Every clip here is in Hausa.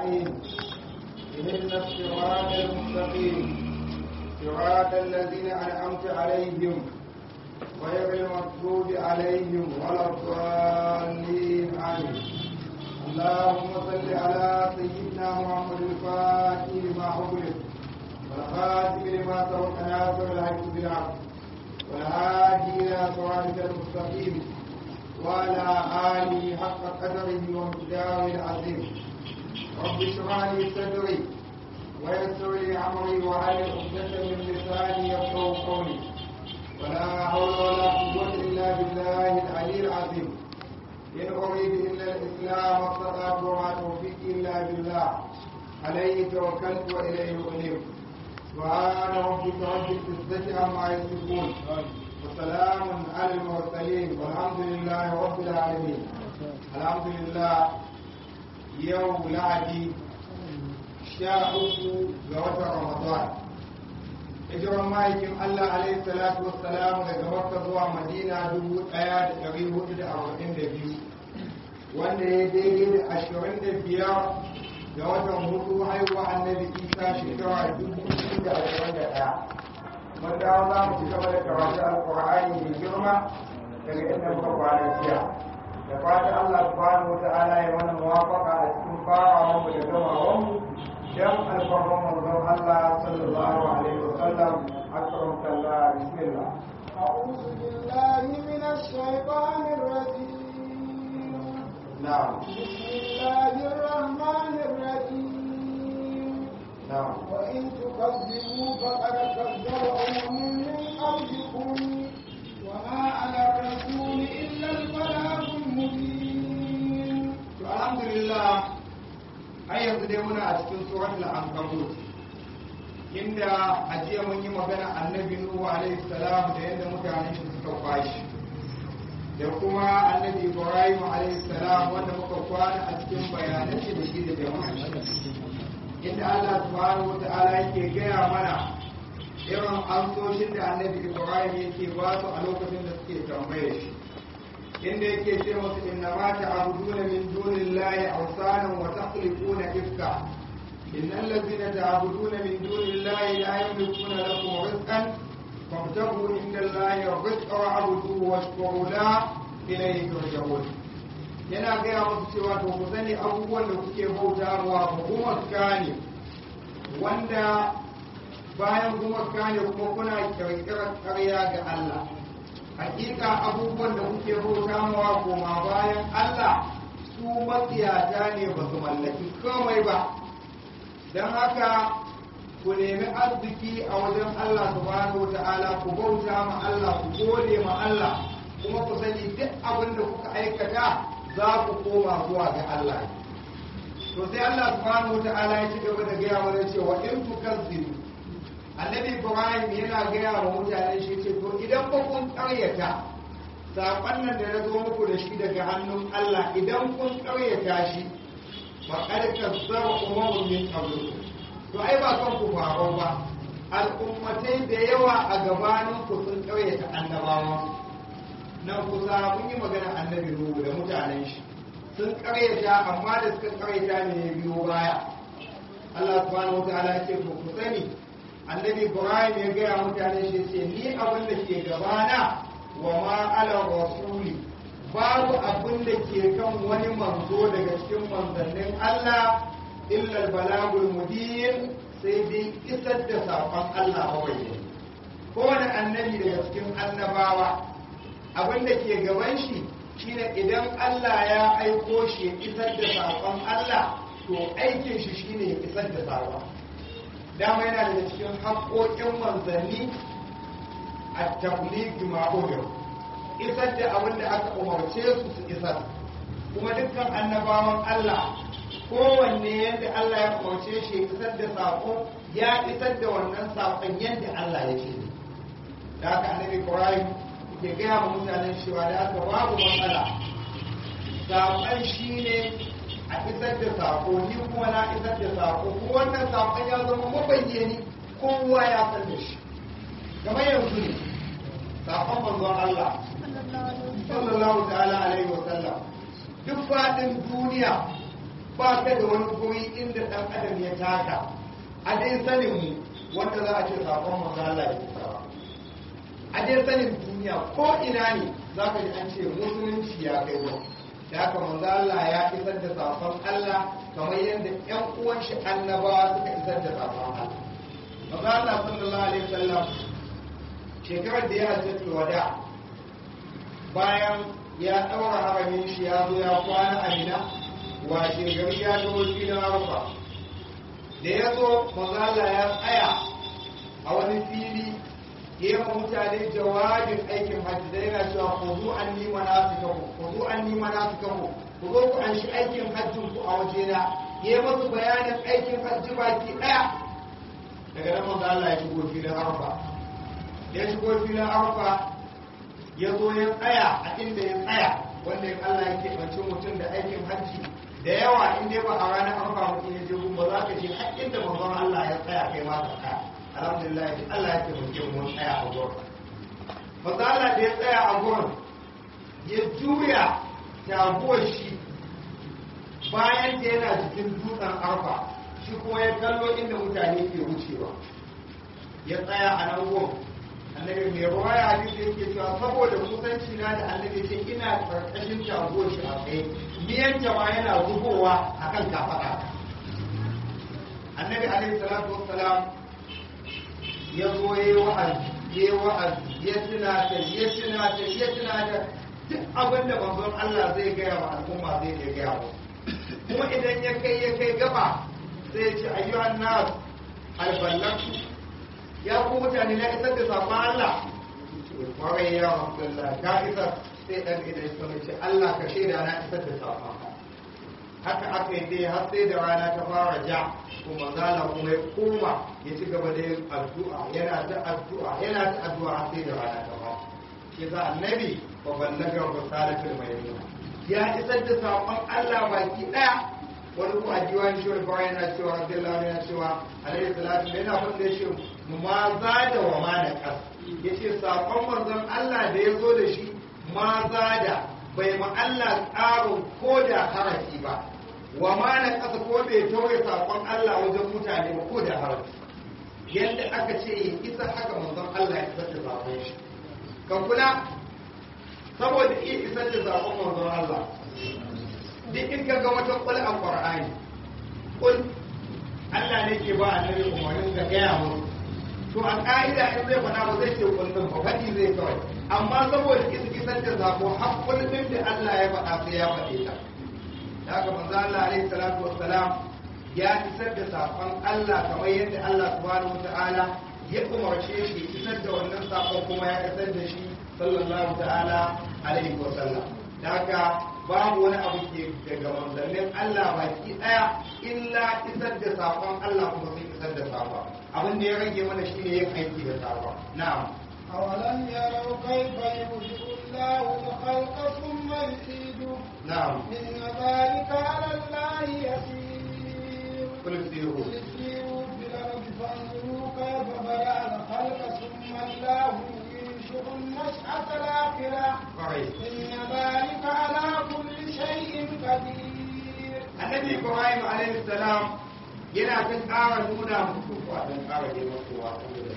نستعين اهدنا الصراط المستقيم صراط الذين أنعمت عليهم غير المغضوب عليهم ولا الضالين آمين اللهم صل على سيدنا محمد الفاتح لما أغلق والخاتم لما سبق ناصر الحق بالحق والهادي إلى صراطك المستقيم وعلى آله حق قدره ومقداره العظيم رب اشرح لي صدري ويسر لي أمري وعلى عقدة من لساني يفقهوا قولي ولا حول ولا قوة إلا بالله العلي العظيم إن أريد إلا الإسلام والصلاة وما توفيقي إلا بالله عليه توكلت وإليه أنيب سبحان ربك رب العزة عما يصفون وسلام على المرسلين والحمد لله رب العالمين الحمد لله يوم لعدي شاء غوث رمضان hijiran ma'aikin Allah alaihi salatu wassalam daga Makka zuwa Madina dubu ɗaya da ɗari hudu da arba'in da biyu wanda ya daidai da ashirin da biyar ga watan hudu haihuwa annabi Isa shekara dubu biyu da ashirin da ɗaya. Mun dawo za mu ci gaba da karatu alƙur'ani mai girma daga inda muka kwana jiya. Da fatan Allah subhanahu wa ta'ala ya mana muwafaqa a cikin farawan mu da gamawan mu dan alfarman manzon Allah sallallahu alaihi wa sallam akram kallah bismillah أعوذ بالله من الشيطان الرجيم na'am بسم الله الرحمن الرحيم na'am وإن تكذبوا فقد كذب أمم من قبلكم وما على الرسول إلا البلاغ المبين to alhamdulillah har yanzu dai muna a cikin suratul ankabut inda a jiya mun yi magana annabi nuhu alaihi salam da yadda mutanen shi suka kwashi da kuma annabi ibrahim alaihi salam wanda muka kwana a cikin bayanan shi da shi da jama'a inda Allah subhanahu wa ta'ala yake gaya mana irin amsoshin da annabi ibrahim yake ba su a lokacin da suke tambaye shi inda yake ce musu inna ma ta'buduna min dunillahi awsanan wa takhliquna ifka innal ladhina ta'buduna min dunillahi la yamlikuna lakum rizqan fabtaghu indallahi rizqa wa'buduhu washkuru la ilayhi turja'un yana gaya musu cewa to ku sani abubuwan da kuke bautawa ba gumaka ne wanda bayan gumaka ne kuma kuna kirkirar karya ga Allah hakika abubuwan da kuke bauta mawa koma bayan Allah su matsiyata ne ba su mallaki komai ba don haka ku nemi arziki a wajen Allah subhanahu wata'ala ku bauta ma Allah ku gode ma Allah kuma ku sani duk abin da kuka aikata za ku koma zuwa ga Allah to sai Allah subhanahu wata'ala ya ci gaba da gaya mana cewa in tukazzibu annabi ibrahim yana gaya wa mutane shi ce to idan ba kun karyata saƙon nan da na zo muku da shi daga hannun allah idan kun karyata shi ba ƙarƙar zaba umarun min qablu to ai ba kan ku faru ba al'ummatai da yawa a gabanin ku sun karyata annabawa nan kusa mun yi magana annabi nuhu da mutanen shi sun karyata amma da suka karyata ne biyo baya Allah subhanahu wa ta'ala ya ce ku sani annabi ibrahim ya gaya mutane shi ce ni abin da ke gabana wa ma ala rasuli babu abin da ke kan wani manzo daga cikin manzannin allah illa balagul mubin sai dai isar da saƙon allah kawai kowane annabi daga cikin annabawa abin da ke gaban shi shine idan allah ya aiko shi ya isar da saƙon allah to aikin shi shine ya isar da saƙon dama yana daga cikin haƙoƙin manzanni a tabligi ma'udin isar da abin da aka umarce su su isar kuma dukkan annabawan Allah kowanne yadda Allah ya umarce shi ya isar da saƙo ya isar da wannan saƙon yadda Allah ya ce da haka annabi Ibrahim ke gaya wa mutanen cewa da aka babu matsala saƙon shi ne a isar da sako ni kuma na isar da sako ko wannan sakon ya zama mabayyani kowa ya san da shi kamar yanzu ne sakon manzon Allah sallallahu ta'ala alaihi wa sallam duk faɗin duniya ba ka da wani guri inda taka a dai sanin mu wanda za a ce sakon manzo Allah ya isa a dai sanin duniya ko ina ne za ka ji an ce musulunci ya kai wa da haka manzo Allah ya isar da sakon Allah kamar yadda ƴan uwan shi annabawa suka isar da sakon Allah manzo Allah sallallahu alaihi wasallam shekarar da ya hajjata wada bayan ya ɗaura haramin shi ya zo ya kwana a mina washe gari ya zo filin arfa da ya zo mazala ya tsaya a wani fili ya yi mutane jawabin aikin hajji da yana cewa ku zo an nima na su kawo ku zo an nima na su kawo ku zo ku an shi aikin hajjin ku a wajena ya yi masu bayanin aikin hajji baki ɗaya daga nan mazala ya shigo filin arfa ya shigo filin arfa ya zo ya tsaya a inda ya tsaya wanda ya Allah ya keɓance mutum da aikin hajji da yawa in dai ba a ranar arfa mutum ya je gun ba za ka je har inda manzon Allah ya tsaya kai ma ka tsaya alhamdulillah Allah ya keɓance mun tsaya a gurin manzon Allah da ya tsaya a gurin ya juya taguwar shi bayan da yana cikin dutsen arfa shi kuma ya kallo inda mutane ke wucewa ya tsaya a nan gurin annabi mai ruwa ya hadisi yake cewa saboda kusanci na da annabi ce ina karkashin jago shi a tsaye miyan jama yana zubowa a kan kafaɗa annabi alaihi salatu wassalam ya zo ya yi wa'azi ya yi wa'azi ya tunata ya tunata ya tunata duk abin da manzon Allah zai gaya wa al'umma zai iya gaya wa kuma idan ya kai ya kai gaba sai ya ce ayyuhan nas alballatu ya ku mutane na isar da safa Allah kwarai ya Abdullah ka isar sai dan idan ya sami ce Allah ka shaida na isar da safa haka aka yi dai har sai da rana ta fara ja kuma zala kuma ya koma ya ci gaba da yin addu'a yana ta addu'a yana ta addu'a har sai da rana ta fara shi za annabi fa ballaga risalatul mayyuna ya isar da safan Allah baki daya wani kuma a diwani shi wani bayan yana cewa radiyallahu anhu yana cewa alaihi salatu yana fadda shi ma za da wa ma na kas yace sakon manzon Allah da ya zo da shi ma za da bai ma Allah tsarin ko da harafi ba wa ma na kasa ko bai tauye sakon Allah wajen mutane ba ko da harafi yadda aka ce ya isa haka manzon Allah ya isar da sakon shi kan kula saboda iya isar da sakon manzon Allah duk in ka ga wata kul a Qur'ani kul Allah ne ke ba annabi umarnin ga gaya musu to a ƙa'ida in zai faɗa ba zai ce kullum ba faɗi zai kawai amma saboda isa isar da zako har kullum da Allah ya faɗa sai ya faɗe ta da haka manzo Allah alaihi salatu wassalam ya isar da sakon Allah kamar yadda Allah subhanahu wataala ya umarce shi isar da wannan sakon kuma ya isar da shi sallallahu ta'ala alaihi wasallam da haka babu wani abu ke daga manzannin Allah baki daya illa isar da sakon Allah kuma sun isar da sakon abin da ya rage mana shine yin aiki da sakon na'am أولم يروا كيف يبدئ الله الخلق ثم يعيده na'am إن ذلك على الله يسير kul siru قل سيروا في الأرض فانظروا كيف بدأ الخلق ثم الله ينشئ النشأة الآخرة kwarai إن ذلك على كل شيء قدير annabi ibrahim alaihi salam yana ta ƙara nuna muku ko dan ƙara je muku wa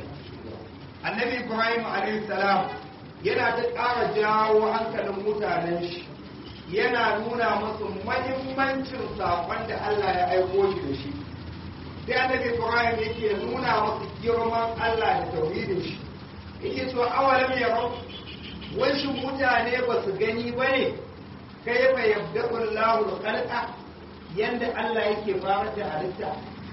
annabi ibrahim alaihi salam yana ta ƙara jawo hankalin mutanen shi yana nuna musu mahimmancin saƙon da Allah ya aiko shi da shi sai annabi ibrahim yake nuna musu girman Allah da tauhidin shi yake cewa awalam yarau wai shin mutane ba su gani bane kaifa yabda'u Allahu al-khalqa yanda Allah yake fara da halitta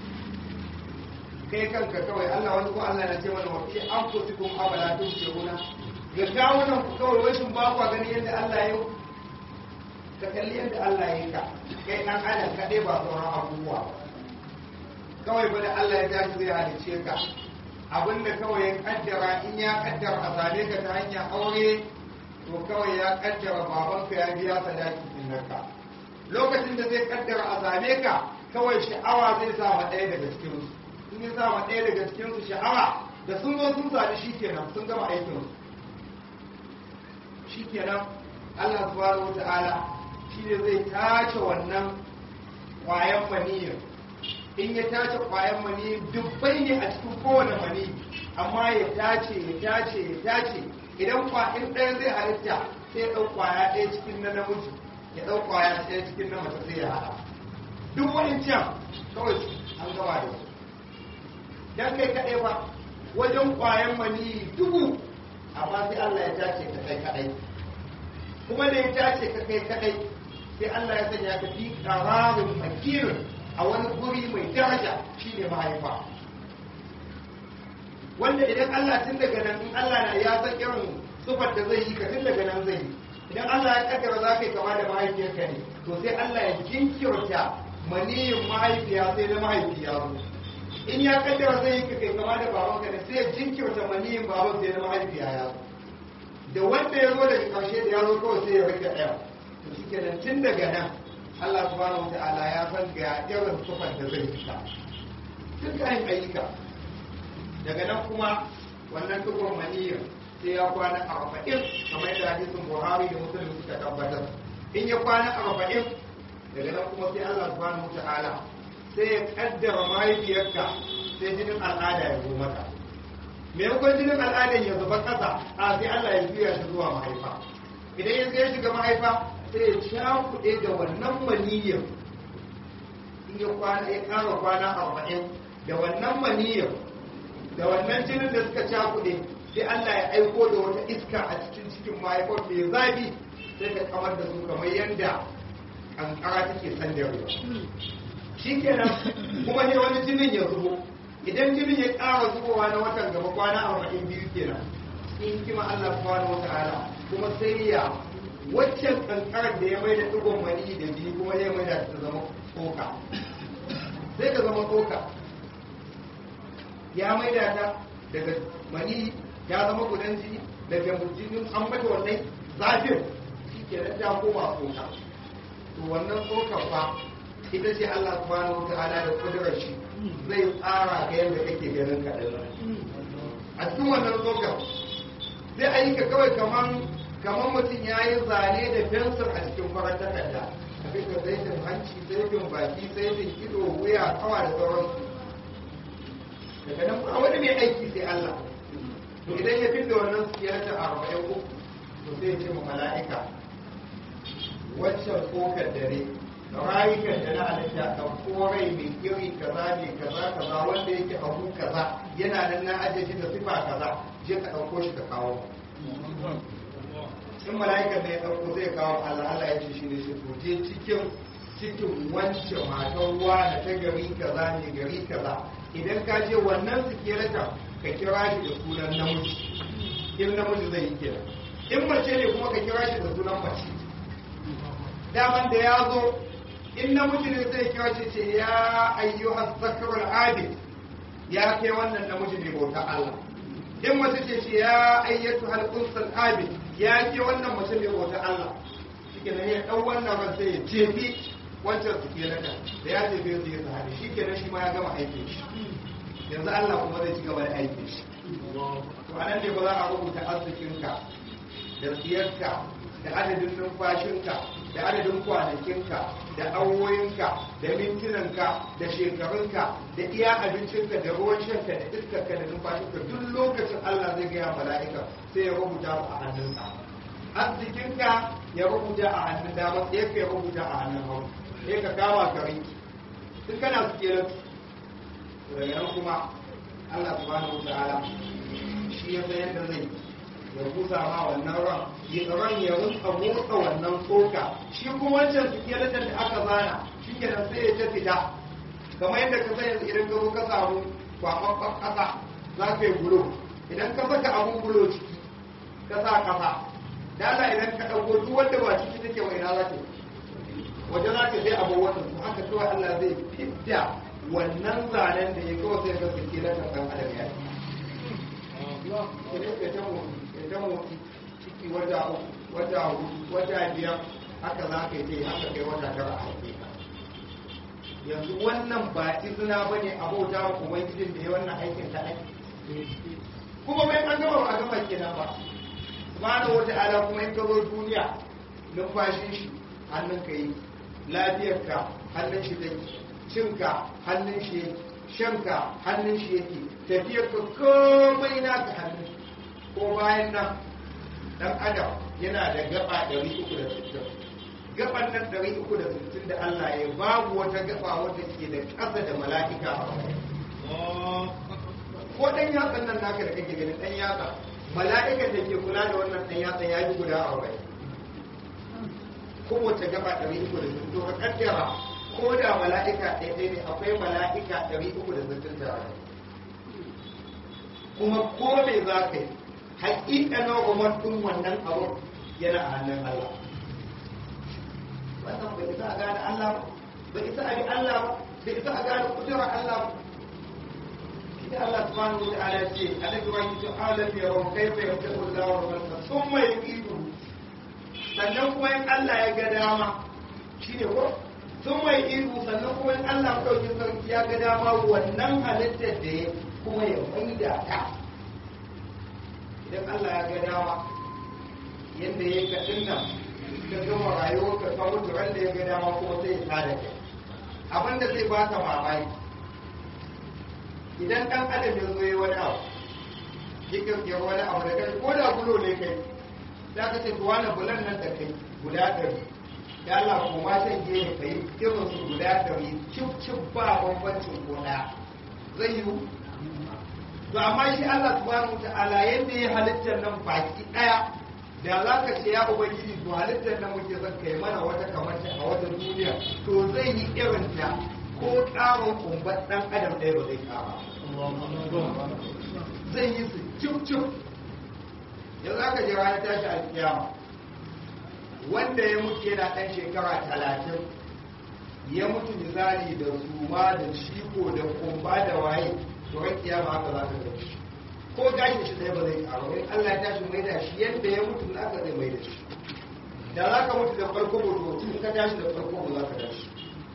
kai kanka kawai Allah wani ko Allah na ce mana wa fi anfusikum abala tusiruna ga kawunan ku kawai wai shin ba ku gani yanda Allah ya yi ka kalli yanda Allah ya yi ka kai dan adam kadai ba sauran abubuwa ba kawai ba da Allah ya tashi zai halice ka abinda kawai ya kaddara in ya kaddara a same ka ta hanyar aure to kawai ya kaddara babanka ya biya sadaki din naka lokacin da zai kaddara a same ka kawai sha'awa zai sa ma ɗaya daga cikin su in ya sa ma ɗaya daga cikin su sha'awa da sun zo sun sami shi kenan sun gama aikin su shi kenan Allah subhanahu wata'ala shi ne zai tace wannan kwayan maniyyar in ya tace kwayan mani dubbai ne a cikin kowane mani amma ya tace ya tace ya tace idan kwayan ɗaya zai halitta sai ya ɗau kwaya ɗaya cikin na namiji ya ɗau kwaya ɗaya cikin na mace sai ya haɗa duk wani can kawai an gaba da su dan kai kaɗai ba wajen kwayan mani dubu amma sai Allah ya tace ka kai kaɗai kuma da ya tace ka kai kaɗai sai Allah ya sanya ka fi ƙararin makirin a wani guri mai daraja shine mahaifa wanda idan Allah tun daga nan in Allah na ya san irin sufar da zai yi ka tun daga nan zai yi idan Allah ya kaddara za ka yi kama da mahaifiyarka ne to sai Allah ya jinkirta maniyin mahaifiya sai na mahaifiya zo in ya kaddara zai yi ka kai kama da babanka ne sai ya jinkirta maniyin baban sai na mahaifiya ya zo da wanda ya zo daga karshe da ya zo kawai sai ya rike ɗaya to shi kenan tun daga nan Allah subhanahu wa ta'ala ya san ga irin sufar da zai fita duk kayan ayyuka daga nan kuma wannan tukun maniyyar sai ya kwana arba'in kamar yadda hadisin buhari da muslim suka tabbatar in ya kwana arba'in daga nan kuma sai allah subhanahu ta'ala sai ya kaddara mahaifiyarka sai jinin al'ada ya zo mata maimakon jinin al'adan ya zuba kasa a sai allah ya juya shi zuwa mahaifa idan ya ya shiga mahaifa sai ya cakuɗe da wannan maniyyar in ya kwana ya ƙara kwana arba'in da wannan maniyyar da wannan jinin da suka cakuɗe sai Allah ya aiko da wata iska a cikin cikin mahaifar mai zafi sai ka kamar da su kamar yadda kankara take sandarewa shi kenan kuma ne wani jinin ya zubo idan jinin ya ƙara zubowa na watan gaba kwana arba'in biyu kenan in kima Allah subhanahu wa ta'ala kuma sai ya waccan kankarar da ya mai da ɗigon mani da jini kuma ya mai da ta zama tsoka sai ka zama tsoka ya maida ta daga mani ya zama gudan jini daga jinin an mata wannan zafin shi ke nan ta koma tsoka to wannan tsokar fa ita ce Allah subhanahu wa ta'ala da kudurar shi zai tsara ga yadda kake ganin kaɗan a cikin wannan tsokar zai ayyuka kawai kaman kaman mutum ya yi zane da fensir a cikin farar takarda abin da zaitin hanci zaitin baki zaitin ido wuya kawa da sauransu daga nan ba wani mai aiki sai Allah to idan ya fita wannan siyarta a arba'in uku to sai ce ma mala'ika waccan tsokar dare rayukan da na halitta ka korai mai iri kaza ne kaza kaza wanda yake abu kaza yana nan na ajiye shi da sifa kaza je ka ɗauko shi ka kawo in mala'ikan da ya ɗauko zai kawo Allah Allah ya ce shi ne shi to je cikin cikin wancan matan ruwa da ta gari kaza ne gari kaza idan ka je wannan sikirata ka kira shi da sunan namiji in namiji zai yi kira in mace ne kuma ka kira shi da sunan mace daman da ya zo in namiji ne zai kira shi ce ya ayyuhas zakarul abid ya kai wannan namiji ne bauta Allah in mace ce ce ya ayyatu hal unsal abid ya ke wannan mace ne bauta Allah shike nan ya dau wannan ran sai ya jefi wancan sikirata da ya jefe su ya sahabi shi kenan shi ma ya gama aikin shi yanzu Allah kuma zai ci gaba da aikin shi to anan ne ba za a rubuta arzikinka da tsiyarka da adadin numfashinka da adadin kwanakinka da awoyinka da mintunanka da shekarunka da iya abincinka da ruwan shanka da iskarka da numfashinka duk lokacin Allah zai gaya mala'ika sai ya rubuta a hannunsa arzikinka ya rubuta a hannun dama tsiyarka ya rubuta a hannun hagu sai ka kama ka rinki duk kana su kenan daga nan kuma Allah subhanahu wa ta'ala shi ya san yadda zai ya busa ma wannan ran ya ran ya rinka motsa wannan tsoka shi kuma wancan skeleton da aka zana shi kenan sai ya ta fita kamar yadda ka san yanzu idan ka zo ka samu kwakwakwan kasa za ka yi bulo idan ka saka abun bulo ciki ka sa kasa dala idan ka ɗauko duk wanda ba ciki take wa ina za ta waje za ka sai abu wannan to haka kawai Allah zai fidda wannan zanen da ya kawai sai ga skeleton ɗan adam ya yi ta motsi ciki wata wata wata biyar haka za ka yi haka kai wata tara a haife ka yanzu wannan ba izina ba ne a bauta wa ubangijin da ya wannan aikin ta aiki kuma bai an gama ba a gama kenan ba subhanahu wata'ala kuma in ka zo duniya numfashin shi hannun ka yi lafiyar ka hannun shi take cinka hannun shi yake shanka hannun shi yake tafiyar ka komai naka hannun shi ko bayan nan dan adam yana da gaba 360 gaban nan 360 da Allah ya babu wata gaba wadda ke da ƙasa da mala'ika ko dan yatsan nan naka da kake ganin dan yatsa mala'ikan da ke kula da wannan dan yatsa ya yi guda 40 kowace gaba 360 to ka kaddara ko da mala'ika ɗaya ɗaya ne akwai mala'ika 360 da kuma ko me za ka yi haƙiƙanin umar ɗin wannan abu yana a hannun Allah wannan bai isa a gane Allah ba bai isa a bi Allah ba bai isa a gane kudurar Allah ba sai Allah subhanahu wa ta'ala ce alaihi wa sallam alam yaron kaifa yabda'u Allah wa khalqa thumma yuqidu sannan kuma in Allah ya ga dama shine ko thumma yuqidu sannan kuma in Allah dauki sarki ya ga dama wannan halittar da ya kuma ya maida ta idan Allah ya ga dama yadda ya ka dinnan ka gama rayuwar ka ka mutu wanda ya ga dama kuma sai ya tada kai abinda zai baka mamaki idan dan adam ya zo yi wani abu ya kirkira wani abu da kai ko da bulo ne kai za ka ce to wani bulan nan da kai guda ɗari ya Allah ko ma san je ne kai irin su guda ɗari cip cip ba bambancin ko ɗaya zai yiwu to amma shi Allah subhanahu ta'ala yadda ya halittar nan baki ɗaya da za ka ce ya ubangiji to halittar nan muke son kai mana wata kamar ta a wata duniya to zai yi irin ta ko ƙarin kumbar ɗan adam ɗaya ba zai ƙara zai yi su cif cif yanzu aka je ranar tashi alkiyama wanda ya mutu yana ɗan shekara talatin ya mutu misali da suma da ciko da kumba da waye to ran kiyama haka za ka gani ko gashi shi ɗaya ba zai ƙaru in Allah ya tashi mai da shi yadda ya mutu na aka zai mai da shi da za ka mutu da farko mutu in ka tashi da farko ba za ka tashi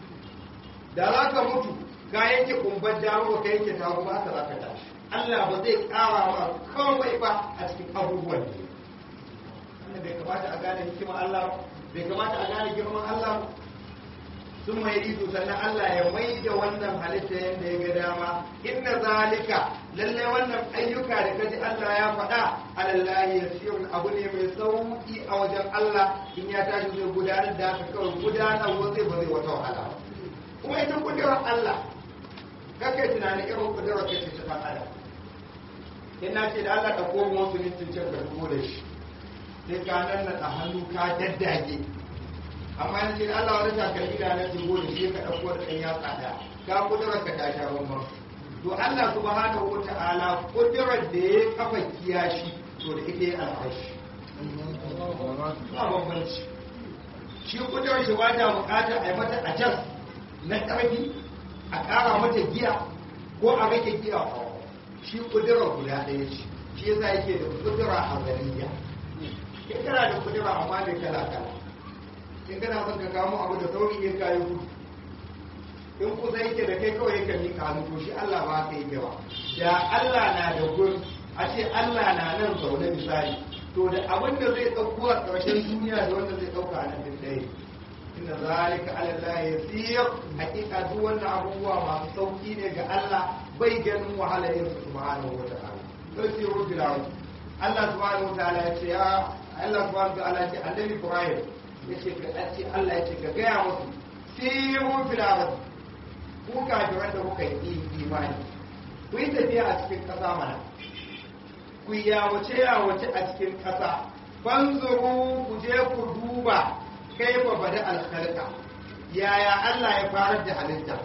da za ka mutu ka yanke kumbar dama ba ka yanke tawo ba haka za ka tashi Allah ba zai ƙara ma kawai ba a cikin abubuwan ne wannan bai kamata a gane hikima Allah bai kamata a gane girman Allah sun mai ido sannan Allah ya mai da wannan halitta yadda ya ga dama inna zalika lalle wannan ayyuka da kaji Allah ya faɗa alallahi yasirun abu ne mai sauki a wajen Allah in ya tashi zai gudanar da haka kawai gudanar zai ba zai wata wahala ba kuma ita kudurar Allah kake tunanin irin kudurar ka ce ta adam in na ce da Allah ka komo wasu mintin can ka dubo da shi sai ka nan na a hannu ka daddage amma in ce da Allah wani takalmi da na dubo da shi ka ɗauko da ɗan yatsa da ka kudurar ka ta sha bambam to Allah subhanahu wa ta'ala kudurar da ya kafa kiyashi to da ita ya al'ashi ba bambanci shi kudurar shi ba ta bukata a yi mata ajas na ƙarfi a ƙara mata giya ko a rage giya shi kudura guda ɗaya ce shi yasa yake da kudura a zariya in kana da kudura amma da kala kala in kana son ka kamo abu da sauri in kayi gudu in kusa yake da kai kawai yake mika hannu to shi Allah ba ka yake ba da Allah na da gun a ce Allah na nan zaune misali to da abin da zai ɗauko a ƙarshen duniya da wanda zai ɗauka a nan duk ɗaya inna zalika ala Allah yasir hakika duk wannan abubuwa masu sauki ne ga Allah bai ganin wahala yin su subhanahu wa ta'ala sai sai rabbil alamin Allah subhanahu wa ta'ala ya ce ya Allah subhanahu wa ta'ala ya ce annabi Ibrahim yace ka ce Allah ya ce ka gaya musu siru fil ard ku kafiran da kuka yi imani ku yi tafiya a cikin ƙasa mana ku yawace yawace a cikin ƙasa fanzuru ku je ku duba kaifa bada alkhalqa yaya Allah ya farar da halitta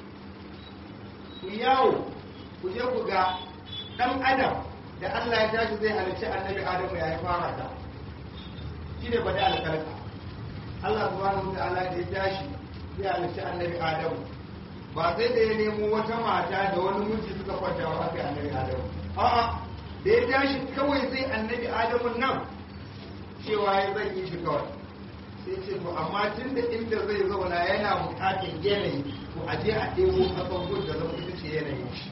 ku yawo ku je ku ga dan adam da Allah ya tashi zai halicci annabi Adamu ya fara ta shine bada alkhalqa Allah subhanahu wa ta'ala da ya tashi zai halicci annabi Adamu ba sai da ya nemo wata mata da wani miji suka kwanta wa aka annabi Adamu a'a da ya tashi kawai zai annabi Adamu nan cewa ya zan yi shi kawai sai ce to amma tun da inda zai zauna yana bukatar yanayi to a je a ɗebo abubuwan da zama ita ce yanayin shi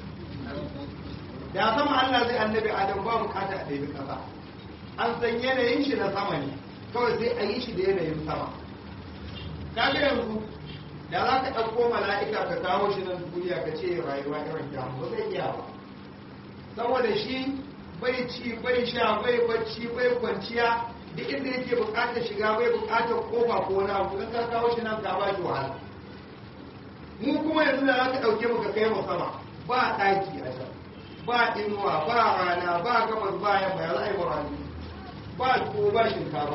da sama Allah zai annabi Adam ba bukata a ɗebi ƙasa an san yanayin shi na sama ne kawai sai a yi shi da yanayin sama kaga yanzu da za ka ɗauko mala'ika ka kawo shi nan duniya ka ce rayuwa irin ta ba zai iya ba saboda shi bai ci bai sha bai bacci bai kwanciya duk inda yake bukatar shiga bai bukatar kofa ko wani abu in ka kawo shi nan ka ba shi wahala mu kuma yanzu da za ka ɗauke mu ka kai mu sama ba ɗaki a can ba inuwa ba rana ba gabas ba yamma ya za a yi rani ba tuwo ba shinkafa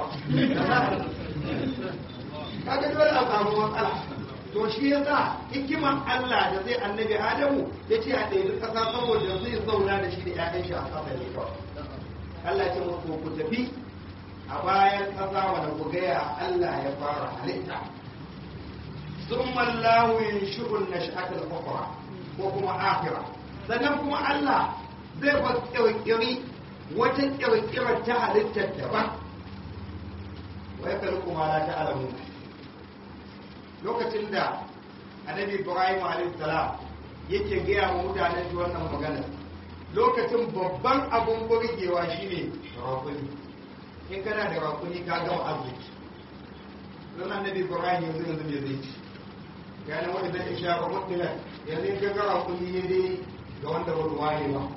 kaga dole a samu matsala to shi ya sa hikiman Allah da zai annabi Adamu ya ce a ɗaya ƙasa saboda zai zauna da shi da ‘ya'yan shi a ƙasa ne kawai. Allah ce muku ku tafi a bayan ƙasa wanda ku gaya Allah ya fara halitta. Sun mallahu yin shi'un na sha'atar kwakwara ko kuma akira. Sannan kuma Allah zai ba ƙirƙiri wata ƙirƙirar ta halittar daban. Wai kalku ma la ta alamu. lokacin da annabi ibrahim salam yake gaya wa mutanen shi wannan magana lokacin babban abun burgewa shine rakuni in kana da rakuni ka gama arziki don annabi ibrahim yanzu yanzu ne zai ci ya ne wani zai sha ba mutilan yanzu in ka ga rakuni ne dai ga wanda ba ruwa ne ba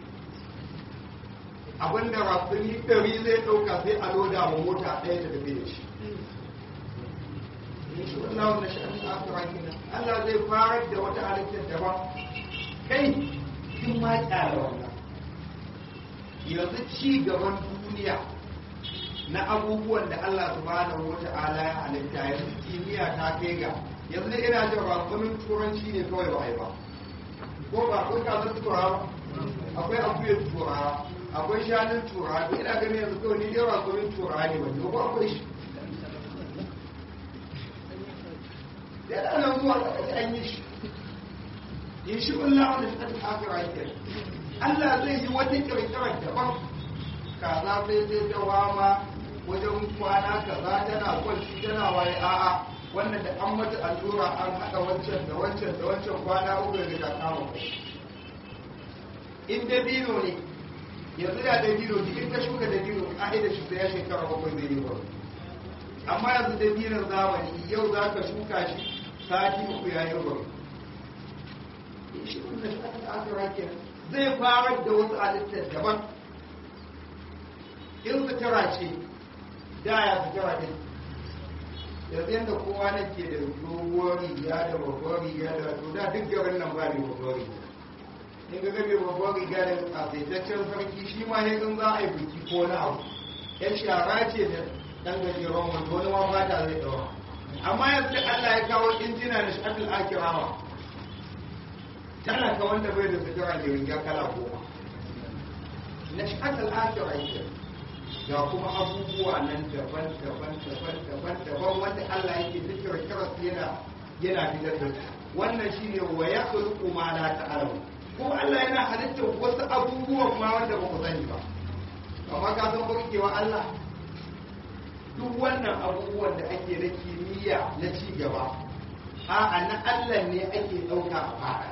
abinda rakuni ɗari zai ɗauka sai a loda wa mota ɗaya ta tafi da shi shi Allah wanda shi an akira kina Allah zai farar da wata halittar daban kai kin ma kyara wannan yanzu ci gaban duniya na abubuwan da Allah subhanahu wata'ala ya halitta yanzu kimiyya ta kai ga yanzu ne ina jin rakumin turanci ne kawai ba a yi ba ko ba akwai kasar turawa akwai akuyar turawa akwai shanun turawa ina ganin yanzu kawai ni dai rakumin turawa ne ba ko akwai shi yana nan zuwa da an yi shi in shi Allah wanda shi ta akira yake Allah zai yi wata kirkirar daban kaza sai sai ta wama wajen kwana kaza tana kwanci tana waye a'a wannan da an mata allura an haɗa wancan da wancan da wancan kwana uku da ta kama in dabino ne yanzu da dabino in ka shuka dabino ka'idar shi sai ya shekara bakwai zai yi ba amma yanzu dabinon zamani yau za ka shuka shi sati uku ya yi gwaro shi wanda shi aka akira ke zai fara da wasu halittar daban in sutura ce da ya sutura ɗin yanzu yadda kowa na ke da doguwar riga da babbar riga da to da duk garin nan ba ne babbar riga in ga gabe babbar riga da kasaitaccen sarki shi ma ne in za a yi biki ko na abu yan shara ce da ɗan gajeren wanda wani ma fata zai ɗaura amma yanzu Allah ya kawo injina da shafin akirawa tana ka wanda bai da sutura da riga kala goma na shafin akira yake ga kuma abubuwa nan daban daban daban daban daban wanda Allah yake zikira kira yana yana fitar da su wannan shine wa ya khluqu ma la ta'lamu kuma Allah yana halittar wasu abubuwan ma wanda ba ku sani ba amma ka san barkewa Allah duk wannan abubuwan da ake na kimiyya na ci gaba a'a na Allah ne ake ɗauka a fara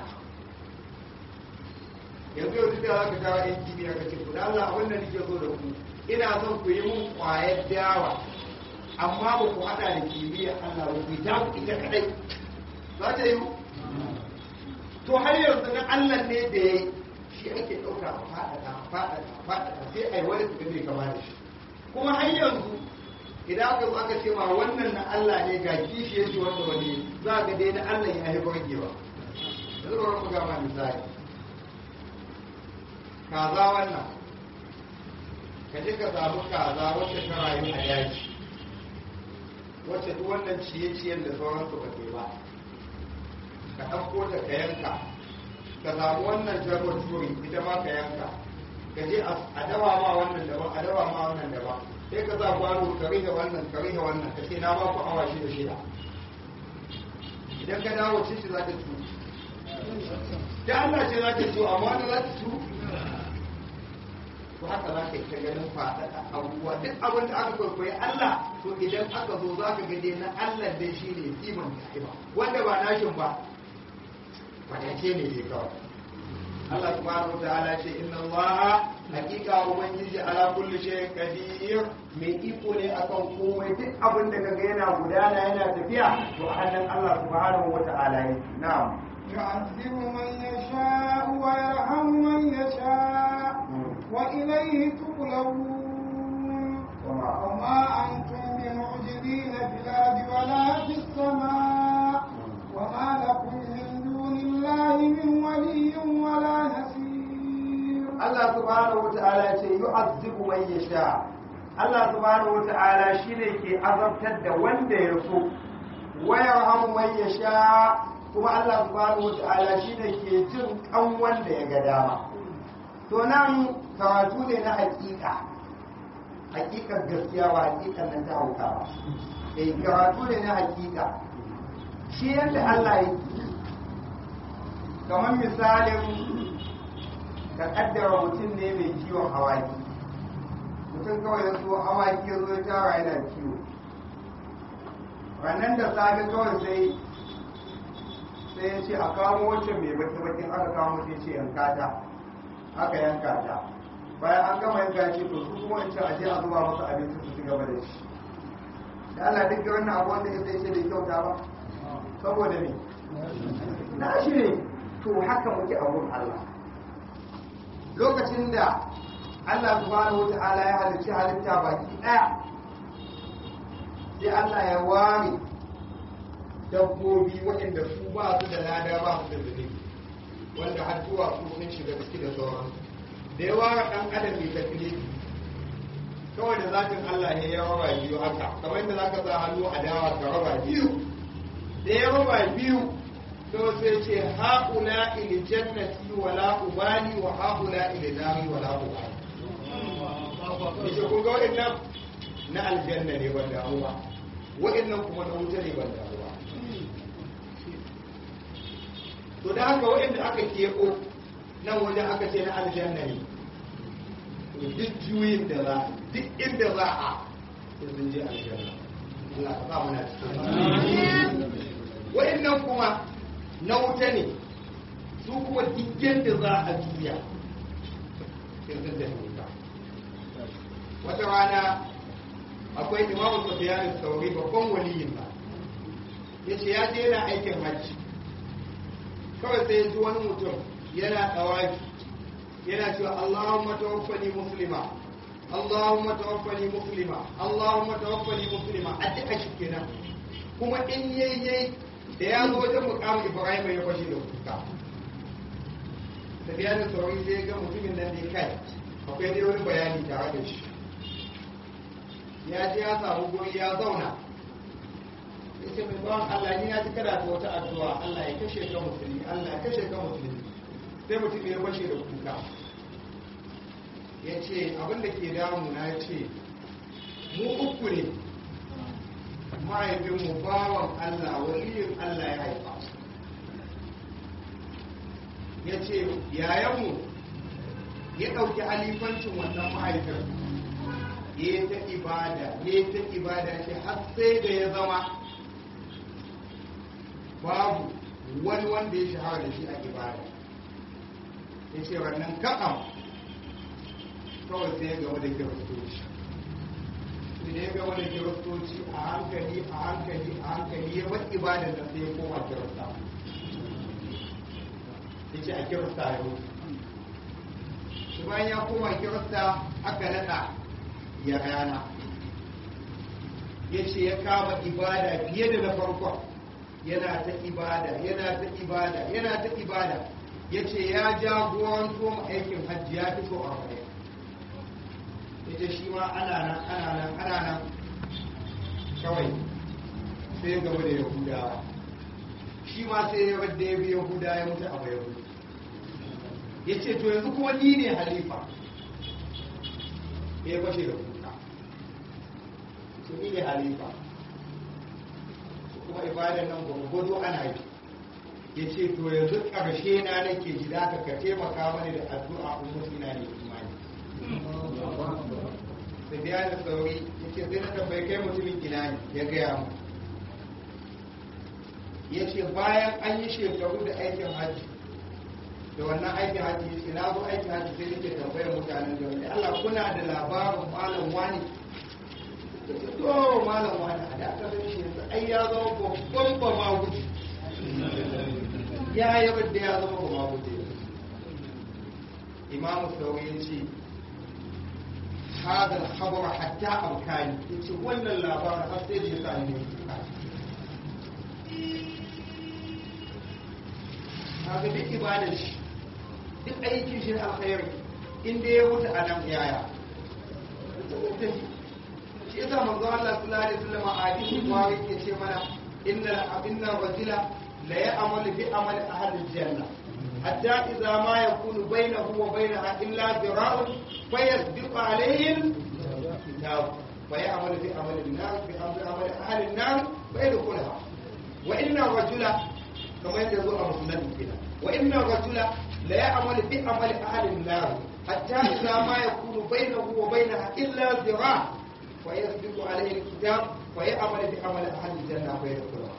yanzu yau da za ka kawo yan kimiyya ka ce da Allah abin da nake so da ku ina son ku yi mun kwayar dawa amma ba ku haɗa da kimiyya Allah ba ku yi ta ku ita kadai za ta yi to har yanzu na Allah ne da ya yi shi ake ɗauka a faɗaɗa faɗaɗa faɗaɗa sai a yi wani su bai kama da shi kuma har yanzu idan aka zo aka ce ma wannan na Allah ne ga kishi yake wanda wani za ga dai na Allah ya yi bargewa yanzu ba mu ga ma misali kaza wannan ka je ka samu kaza wacce ta rayu a daji wacce duk wannan ciye-ciyen da sauransu ba ke ba ka ɗauko ta ka yanka ka samu wannan jabar turi ita ma ka yanka ka je a dawa ma wannan daban a dawa ma wannan daban sai ka sa kwano ka rihe wannan ka rihe wannan ka ce na ba ku awa shida shida idan ka dawo ce shi za ta cu da Allah ce za ta cu amma wanda za ta cu to haka za ka yi ta ganin faɗaɗa abubuwa duk abin da aka kwaikwayi Allah to idan aka zo za ka ga dai na Allah dai shi ne kiman ba wanda ba nashin ba kwatace ne dai kawai Allah subhanahu ta'ala ce inna Allah hakika ubangiji ala kulli shay'in qadir mai iko ne akan komai duk abin da kaga yana gudana yana tafiya to a hannun Allah subhanahu wata'ala ne na'am يعذب من يشاء ويرحم من يشاء وإليه تقلبون وما أنتم بمعجزين في الأرض ولا في السماء وما لكم من دون الله من ولي ولا نصير Allah subhanahu wata'ala ce yu'azzibu man yasha Allah subhanahu wata'ala shine ke azabtar da wanda ya so wa yarhamu man yasha kuma Allah subhanahu wata'ala shine ke jin kan wanda ya ga dama to nan karatu ne na hakika hakikar gaskiya ba hakikar nan ta hauka ba eh karatu ne na hakika shi yadda Allah yake kamar misalin ka kaddara mutum ne mai kiwon hawaki mutum kawai ya zo hawaki ya zo ya tara yana kiwo rannan da safe kawai sai sai ya ce a kamo wancan mai baki bakin aka kamo sai ce yanka ta aka yanka ta bayan an gama yanka ce to su kuma wancan aje a zuba masa abinci su ci gaba da shi da Allah duk wannan abu wanda ya sai ce bai kyauta ba saboda me na shi ne to haka muke a wurin Allah lokacin da Allah subhanahu wata'ala ya halicci halitta baki daya sai Allah ya ware dabbobi waɗanda su ba su da lada ba su da zunubi wanda har zuwa su sun shiga ciki da sauran da ya ware ɗan adam mai taklifi kawai da zatin Allah ne ya raba biyu haka kamar yadda zaka sa hannu a dawa ka raba biyu da ya raba biyu to sai ce haƙula ili jannati wala ubali wa haƙula ili nari wala ubali yace kun ga waɗannan na aljanna ne ban damu ba waɗannan kuma na wuta ne ban damu ba to da haka waɗanda aka keɓo nan wajen aka ce na aljanna ne to duk juyin da za duk inda za a sai sun je aljanna Allah ka sa mana cikin waɗannan kuma na wuta ne su kuma dukkan da za a juya sai sun tafi wuta wata rana akwai imamu sufyan sauri babban waliyin ba ya ce ya je yana aikin hajji kawai sai ya ji wani mutum yana tsawafi yana cewa Allahumma tawaffani muslima Allahumma tawaffani muslima Allahumma tawaffani muslima addu'a shi kenan kuma in yayi da ya zo wajen mukamin Ibrahim ya fashe da kuka tafiya da sauri sai ga mutumin nan ne kai akwai dai wani bayani tare da shi ya je ya samu guri ya zauna ya ce mai bawan Allah ni ya ji kada ta wata addu'a Allah ya kashe ka musulmi Allah ya kashe ka musulmi sai mutum ya fashe da kuka ya ce abin da ke damu na ya ce mu uku ne mahaifinmu bawan Allah waliyin Allah ya haifa ya ce yayanmu ya ɗauki alifancin wannan mahaifin ya yi ta ibada ya yi ta ibada ce har sai da ya zama babu wani wanda ya shahara da shi a ibada ya ce wannan kaɗan kawai sai ya gama da kiristoci sai da ya gama da kiristoci a hankali a hankali a hankali ya bar ibadar da sai ya koma kirista ya ce a kirista ya wuce shi bayan ya koma kirista aka naɗa ya rana ya ce ya kama ibada fiye da na farkon yana ta ibada yana ta ibada yana ta ibada ya ce ya jagoranto ma aikin hajji ya fi so arba'in ya ce shi ma ana nan ana nan ana nan kawai sai gaba da yahudawa shi ma sai ya wadda ya bi yahuda ya mutu a bayan ya ce to yanzu kuma ni ne halifa ya fashe da kuka su ni ne halifa kuma ibadan nan gwagwado ana yi ya ce to yanzu ƙarshe na nake ji da ka taimaka mani da addu'a in mutu ina ne imani da biya da sauri ya ce sai na tambayi kai mutumin ina ne ya gaya mu ya ce bayan an yi shekaru da aikin hajji da wannan aikin haji ya ce na zo aikin haji sai nake tambayar mutanen da wani Allah kuna da labarin malam wani da ce to malam wani a da aka zai shi yanzu ai ya zama babban ba ma guji ya yi da ya zama ba ma guji imamu sauri ya ce هذا الخبر حتى أبكاني يقول اللابار حتى يسألني هذا duk ibadar shi duk aikin shi alkhairi inda ya wuce a nan yaya shi yasa manzo Allah sallallahu alaihi wasallam a hadisi kuma yake ce mana inna inna rajula la ya'malu bi amali ahli al-janna حتى إذا ما يكون بينه وبينها إلا ذراع فيسبق عليه الكتاب فيعمل في عمل النار في عمل عمل أهل النار فيدخلها وإن الرجل كما يقول أبو سنة كده وإن الرجل لا يعمل في عمل أهل النار حتى إذا ما يكون بينه وبينها إلا ذراع فيسبق عليه الكتاب فيعمل في عمل أهل الجنة فيدخلها.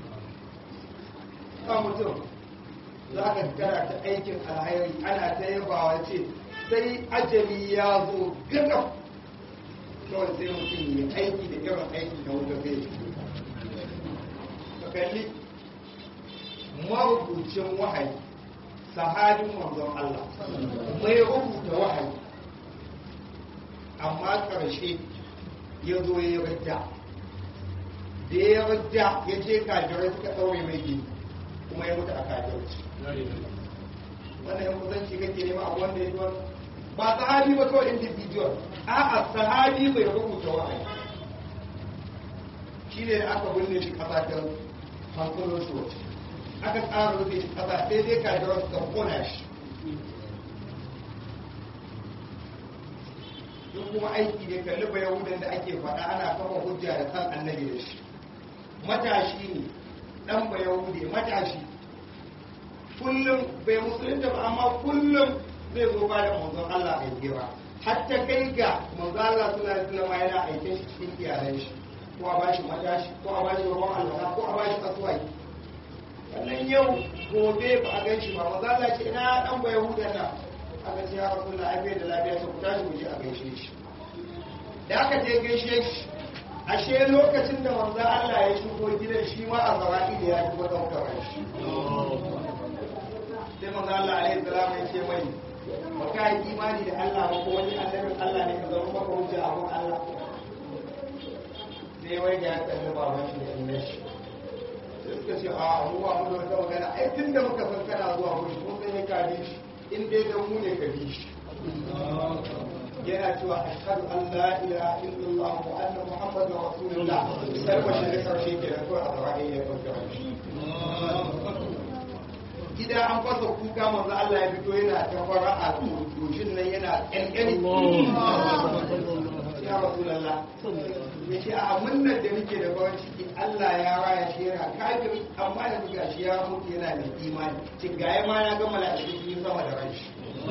أمتم za ka kana ta aikin alhairi ana ta yabawa ce sai ajali ya zo gaga kawai sai mutum ya aiki da irin aiki da wuta zai shi ka kalli marubucin wahayi sahabin manzon Allah mai rubuta wahayi amma ƙarshe ya zo ya rajja da ya rajja ya ce kajirai suka ɗaure mai gini kuma ya mutu a kajirci wannan yan kusanci kake nema a wanda ya yi wani ba sahabi ba kawai individual a'a sahabi mai rubuta wa'ayi shi ne da aka binne shi kasa ta hankulun su wace aka tsara rufe shi kasa sai dai kajirar su kona shi duk kuma aiki ne kalli ba yahudan da ake faɗa ana kafa hujja da san annabi da shi matashi ne dan ba yahude matashi kullum bai musulunta ba amma kullum zai zo ba da manzon Allah a gira hatta kai ga manzon Allah sallallahu alaihi wasallam yana aike shi cikin iyalan shi ko a bashi matashi ko a bashi ruwan alwala ko a bashi kasuwai sannan yau gobe ba a gan shi ba manzon Allah ce ina dan ba yahudan nan aka ce ya rasulullah ai bai da lafiya sai ku tashi mu je a gaishe shi da aka je gaishe shi ashe lokacin da manzon Allah ya shigo gidan shi ma a zawaki da ya shigo daukar shi sai manzo Allah alaihi salam ya ce mai ba ka yi imani da Allah ba ko wani annabin Allah ne ka zama maka hujja a gun Allah sai wai ga ya kalli baban shi da inna shi sai suka ce a mu ba mu da wata magana ai tun da muka san kana zuwa gushi mun san ka bi shi in dai dan mu ne ka bi shi yana cewa ashhadu an la ilaha illallah wa anna muhammadar rasulullah sai ba shi da karshe kenan kawai a zawai ya dauka shi gida an fasa kuka manzo Allah ya fito yana ta fara a tushin nan yana ƙyanƙyani ya rasulullah ya ce a munnar da muke da farin ciki Allah ya raya shi yana kafiri amma da muka shi ya mutu yana da imani ci gaya ma ya ga mala'iku sun yi sama da ranshi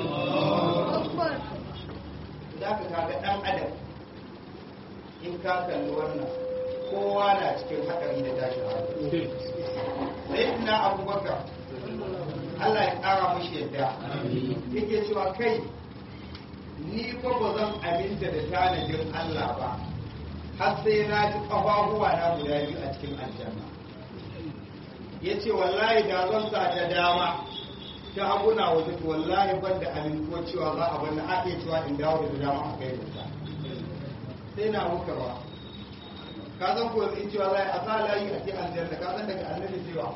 za ka kaga ɗan adam in ka kalli wannan kowa na cikin haɗari da tashin hankali sai ina abubakar Allah ya ƙara mashi yadda yake cewa kai ni fa ba zan aminta da tanadin Allah ba har sai na ji ƙafafuwa na guda biyu a cikin aljanna ya ce wallahi da zan sa ta dama ta haguna wata to wallahi ban da amintuwa cewa za a bani a iya cewa in dawo da dama a kai ta sai na muka ba ka san ko in cewa za a sa layi a cikin aljanna ka san daga annabi cewa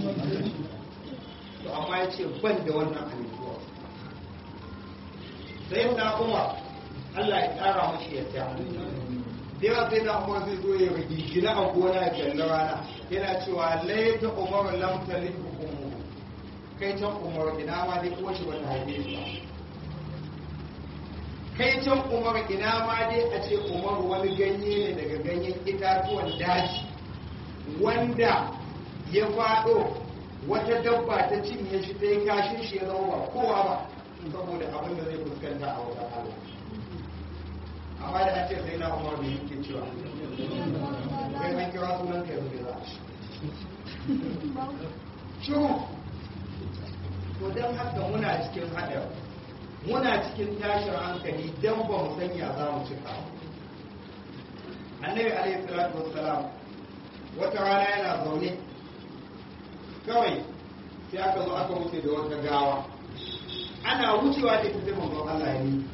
to amma ya ce ban da wannan amintuwa sai na umar Allah ya ƙara mashi yadda da yawa sai na umar zai zo ya rigigina a gona ya kalli rana yana cewa laita umar lam talib ummu kai can umar ina ma dai ko shi bata haife shi ba kai can umar ina ma dai a ce umar wani ganye ne daga ganyen itatuwan daji wanda ya faɗo wata dabba ta cinye shi ta yi kashin shi ya zama ba kowa ba saboda abin da zai fuskanta a wata Allah amma da an ce sai na umar da yake cewa kai an kira sunan ka yanzu za a shi shiru to don haka muna cikin haɗari muna cikin tashin hankali don ba mu sanya za mu cika annabi alaihi salatu wassalam wata rana yana zaune kawai sai aka zo aka wuce da wata gawa ana wucewa da ita sai manzon Allah ya yi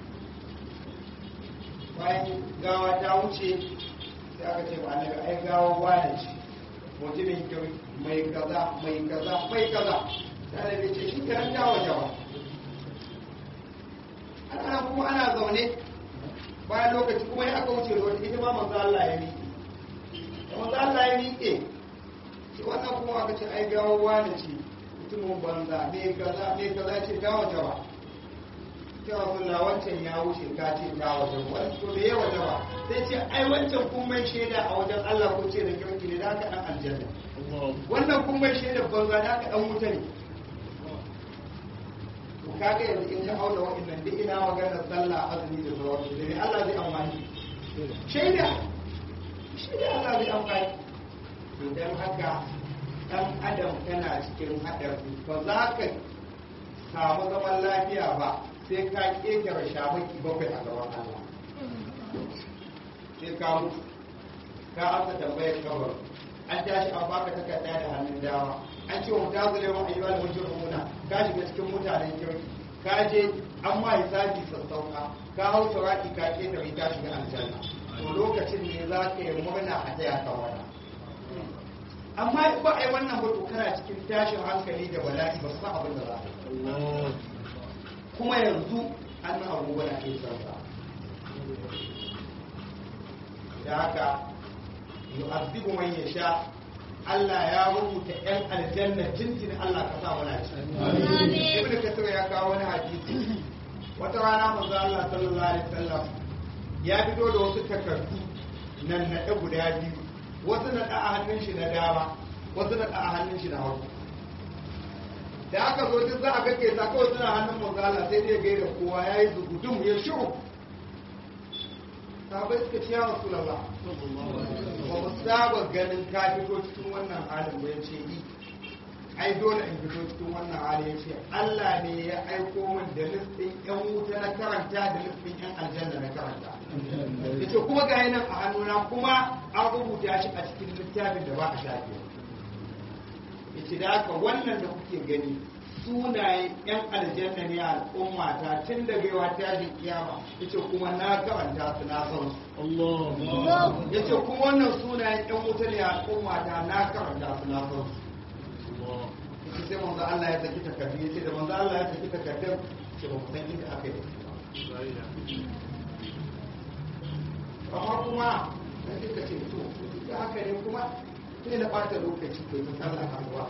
bayan gawa ta wuce sai aka ce ba annabi ai gawa wane ce mutumin kyau mai kaza mai kaza mai kaza sai da ce shi kan ta waje ba ana kuma ana zaune bayan lokaci kuma ya aka wuce da wata ita ma manzo Allah ya miƙe da manzo Allah ya miƙe shi wannan kuma aka ce ai gawa wane ce mutumin banza me kaza me kaza ce ta waje ba ta rasulullah wancan ya wuce ka ce ta waje ba wani to ya waje ba sai ce ai wancan kun mai shaida a wajen Allah ko ce da kirki ne da haka dan aljanna wannan kun mai shaida banza da haka dan wuta ne to kaga yanzu in ka auna wa'annan duk ina maganar sallah azumi da sauransu da ne Allah zai amfani shaida shaida Allah zai amfani to dan haka dan adam tana cikin haɗari ba za ka samu zaman lafiya ba sai ka ƙetare shamaki bakwai a gaban Allah sai ka mutu ka amsa tambayar kabar an tashi an baka takarda da hannun dama an ce wa ta zule wa ayyuka da wajen rumuna ka shiga cikin mutanen kirki ka je an ma hisabi sassauka ka hau turaki ka ƙetare ka shiga aljanna to lokacin ne za ka yi murna a taya ka wani amma in ba a yi wannan ba kana cikin tashin hankali da bala'i ba su san abin da za a yi kuma yanzu an nan abubuwa na ke sarsa da haka yu'azzibu man yasha Allah ya rubuta yan aljanna tintin Allah ka sa mana ci ibn kasir ya kawo wani hadisi wata rana manzo Allah sallallahu alaihi wasallam ya fito da wasu takardu nan na guda biyu wasu na a hannun shi na dama wasu na a hannun shi na hagu da aka zo duk za a kake sa kawai suna hannun manzo Allah sai dai gaida kowa yayi zugudum ya shiru sahabai suka ce ya rasulullah ba mu saba ganin ka fito cikin wannan halin ba yace yi ai dole in fito cikin wannan hali yace Allah ne ya aiko min da listin yan wuta na karanta da listin yan aljanna na karanta yace kuma ga nan a hannuna kuma an rubuta shi a cikin littafin da ba a shafe yace da haka wannan da kuke gani sunayen yan aljanna ne a al'umma ta tun daga yawa tashin kiyama yace kuma na karanta su na san su yace kuma wannan sunayen yan wuta ne a al'umma ta na karanta su na san su yace sai manzo Allah ya saki takardu yace da manzo Allah ya saki takardun ce ba ku san inda aka yi amma kuma sai suka ce to da haka ne kuma sai na ɓata lokaci ko ta sallah a ruwa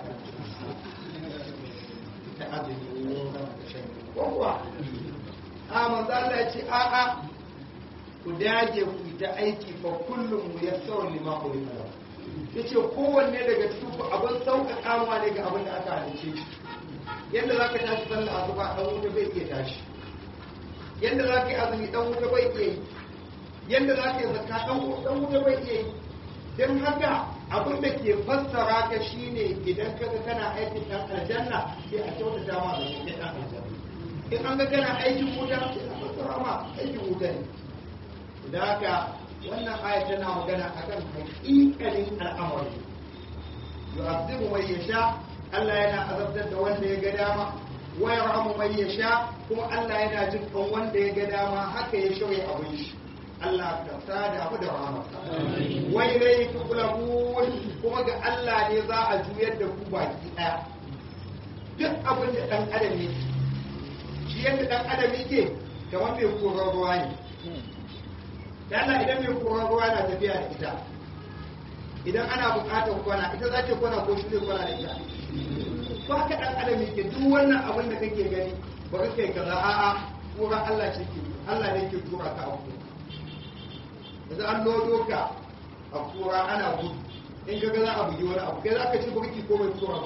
ta azumi ko kuwa a manzo Allah ya ce a a ku dage ku ta aiki fa kullum mu yassau lima ulima yace kowanne daga cikin ku abin sauƙaƙa ma ne ga abin da aka halice shi yadda zaka tashi sallah asuba dan wuta bai iya tashi yadda zaka yi azumi dan wuta bai iya yi yadda zaka yi zakka dan wuta bai iya yi don haka abin da ke fassara ka shine idan kaga kana aikin dan aljanna sai a kyautata ma da kake dan aljanna in an ga kana aikin wuta sai a fassara ma aikin wuta ne da haka wannan aya tana magana akan haƙiƙanin al'amari yu'azzibu man yasha Allah yana azabtar da wanda ya ga dama wa yarhamu man yasha kuma Allah yana jin kan wanda ya ga dama haka ya shauye abin shi Allah ka sada abu da rahamarsa wai rai tukulabun kuma ga Allah ne za a juyar da ku baki daya duk abin da dan adam yake shi yadda dan adam yake kamar mai koron ruwa ne da Allah idan mai koron ruwa na tafiya da ita idan ana bukatar kwana ita za ta kwana ko shi zai kwana da ita ba ka dan adam yake duk wannan abin da kake gani ba ka kai kaza a'a kura Allah ce ke Allah ne ke tura ka a kuma yanzu an lodo ka a kura ana gudu in ka ga za a bugi wani abu kai za ka ci burki ko mai tura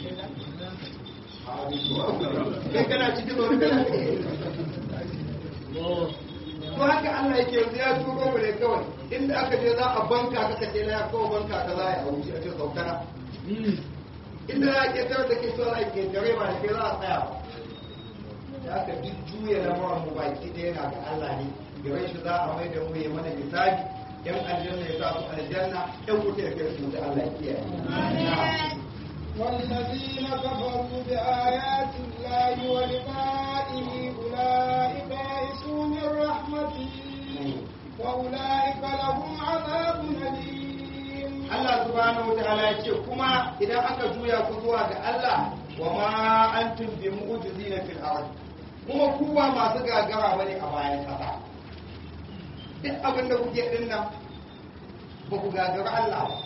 kai kana cikin wani kana to haka Allah yake yanzu ya turo mu ne kawai inda aka je za a banka ka kace na ya kawo banka ka za a wuce a ce saukana inda za a ketare da kai so za a ketare ba da kai za a tsaya ba da aka duk juya lamarin mu baki ɗaya na ga Allah ne gare shi za a mai da mu ya mana hisabi yan aljanna ya sa su aljanna yan wuta ya kai su da Allah ya kiyaye والذين كفروا بآيات الله ولقائه أولئك يئسوا من رحمته وأولئك لهم عذاب أليم Allah subhanahu wa ta'ala ya ce kuma idan aka juya ku zuwa ga Allah wa ma antum bi mu'jizina fil ard kuma ku ba masu gagara bane a bayan kasa duk abin da kuke din nan ba ku gagara Allah ba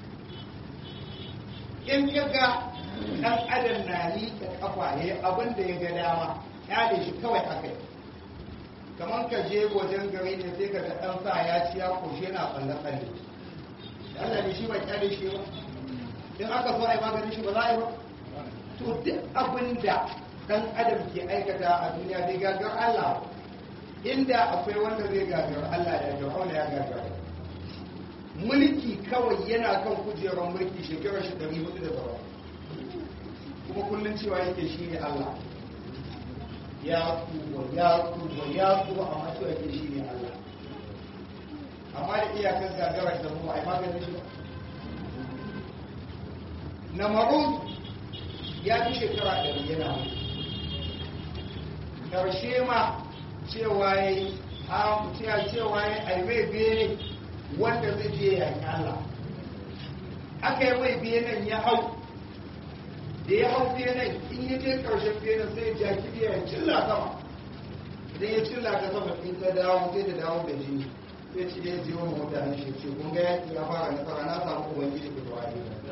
in kaga dan adam na liƙa kafa yayi abin da ya ga dama ya da shi kawai haka kamar ka je wajen gari ne sai ka ga dan sa ya ci ya koshe na tsalle tsalle Allah ne shi ba kyale shi ba in aka so ai maganin shi ba za a yi ba to duk abin da dan adam ke aikata a duniya bai gagar Allah inda akwai wanda zai gagar Allah da Fir'auna ya gagar mulki kawai yana kan kujerar mulki shekarar shi ɗari hudu da tsawa kuma kullum cewa yake shi ne Allah ya tuba ya tuba ya tuba amma cewa yake shi ne Allah amma da iyakar gagarar da mu a yi maganin shi ba na marun ya fi shekara ɗari yana mutu ƙarshe ma cewa ya yi cewa ya yi mai bene wanda zai je ya Allah aka yi mai benen ya hau da ya hau benen in ya je ƙarshen benen sai ya kibiya ya cilla sama idan ya cilla ta sama in ta dawo sai ta dawo da jini sai ci ya jiwo mutane shi ce kun ga yaki ya fara nasara na samu ubangiji ku tawa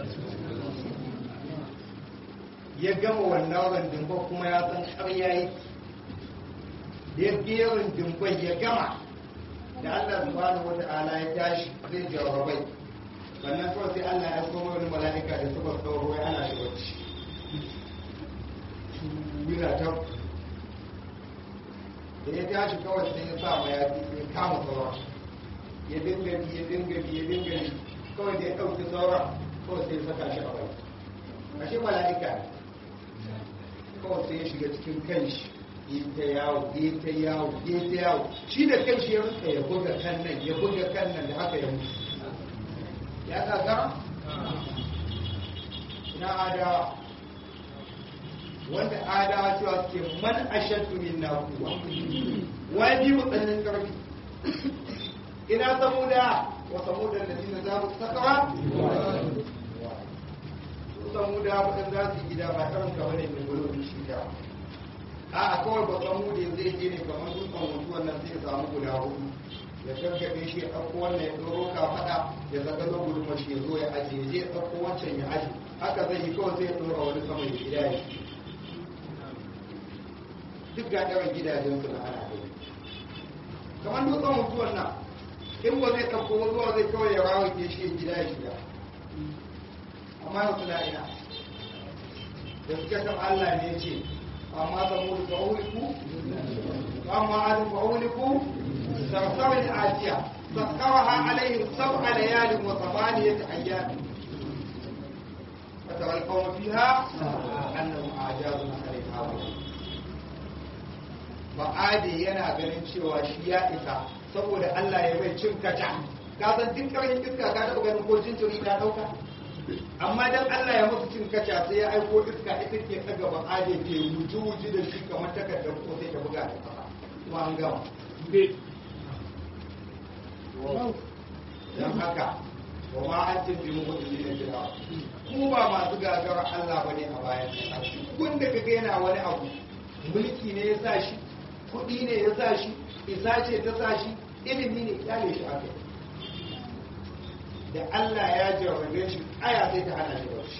ya gama wannan randumba kuma ya san ƙarya yake da ya biya randumba ya gama da Allah subhanahu wata'ala ya tashi zai jawabai sannan kawai sai Allah ya koma wani mala'ika da suka sauro ya ana shi bacci yana ta da ya tashi kawai sai ya sa ma ya ya kama sauran ya dinga bi ya dinga bi ya dinga bi kawai da ya ɗauki sauran kawai sai ya saka shi a bai ashe mala'ika ne kawai sai ya shiga cikin kanshi yi ta yawo yi ta yawo yi ta yawo shi da kanshi ya rinka ya buga kan nan ya buga kan nan da haka ya mutu ya gagara na adawa wanda adawa cewa suke man ashaddu min na kuwa wani mu tsananin karfi ina samuda wa samuda da zina za mu sakawa samuda waɗanda za su yi gida ba irin kamar ne mai gudu shi da a kawai ba samuda zai je ne kamar dutsen mutuwan nan sai ya samu guda hudu ya karkaɗe shi ya ɗauko wannan ya ɗoro ka faɗa ya zaga zo gudun mashi ya zo ya ajiye zai ya ɗauko wancan ya aji haka zai yi kawai sai ya ɗora wani sama ya gida ya duk ga ɗaran gidajen su na ana gani kamar dutsen mutuwan nan in ba zai ɗauko zuwa zai kawai ya rawa ke shi gida ya shiga amma yau suna ina da suka kan Allah ne ce amma samu da fa'uliku amma adu fa'uliku sarsawar ajiya sassaraha alaihim sab'a layalin wa samaniyat ayyam فترى القوم فيها أنهم أعجاز نخل هاوية ba'ade yana ganin cewa shi ya isa saboda Allah ya bai cin kaca ka san duk karfin iska ka taɓa ganin ko jinjiri ta ɗauka amma dan Allah ya musu cin kaca sai ya aiko iska ita ke ɗaga ba'ade ke wuji wuji da shi kamar takardar ko sai ta buga da ƙasa kuma an gama don haka wa ma an tafi mu hudu ne jira ku ba masu gagara Allah bane a bayan ƙasa wanda kaga yana wani abu mulki ne ya sa shi kuɗi ne ya sa shi isa ce ta sa shi ilimi ne kyale shi aka da Allah ya jarrabe shi aya sai ta hana shi bauchi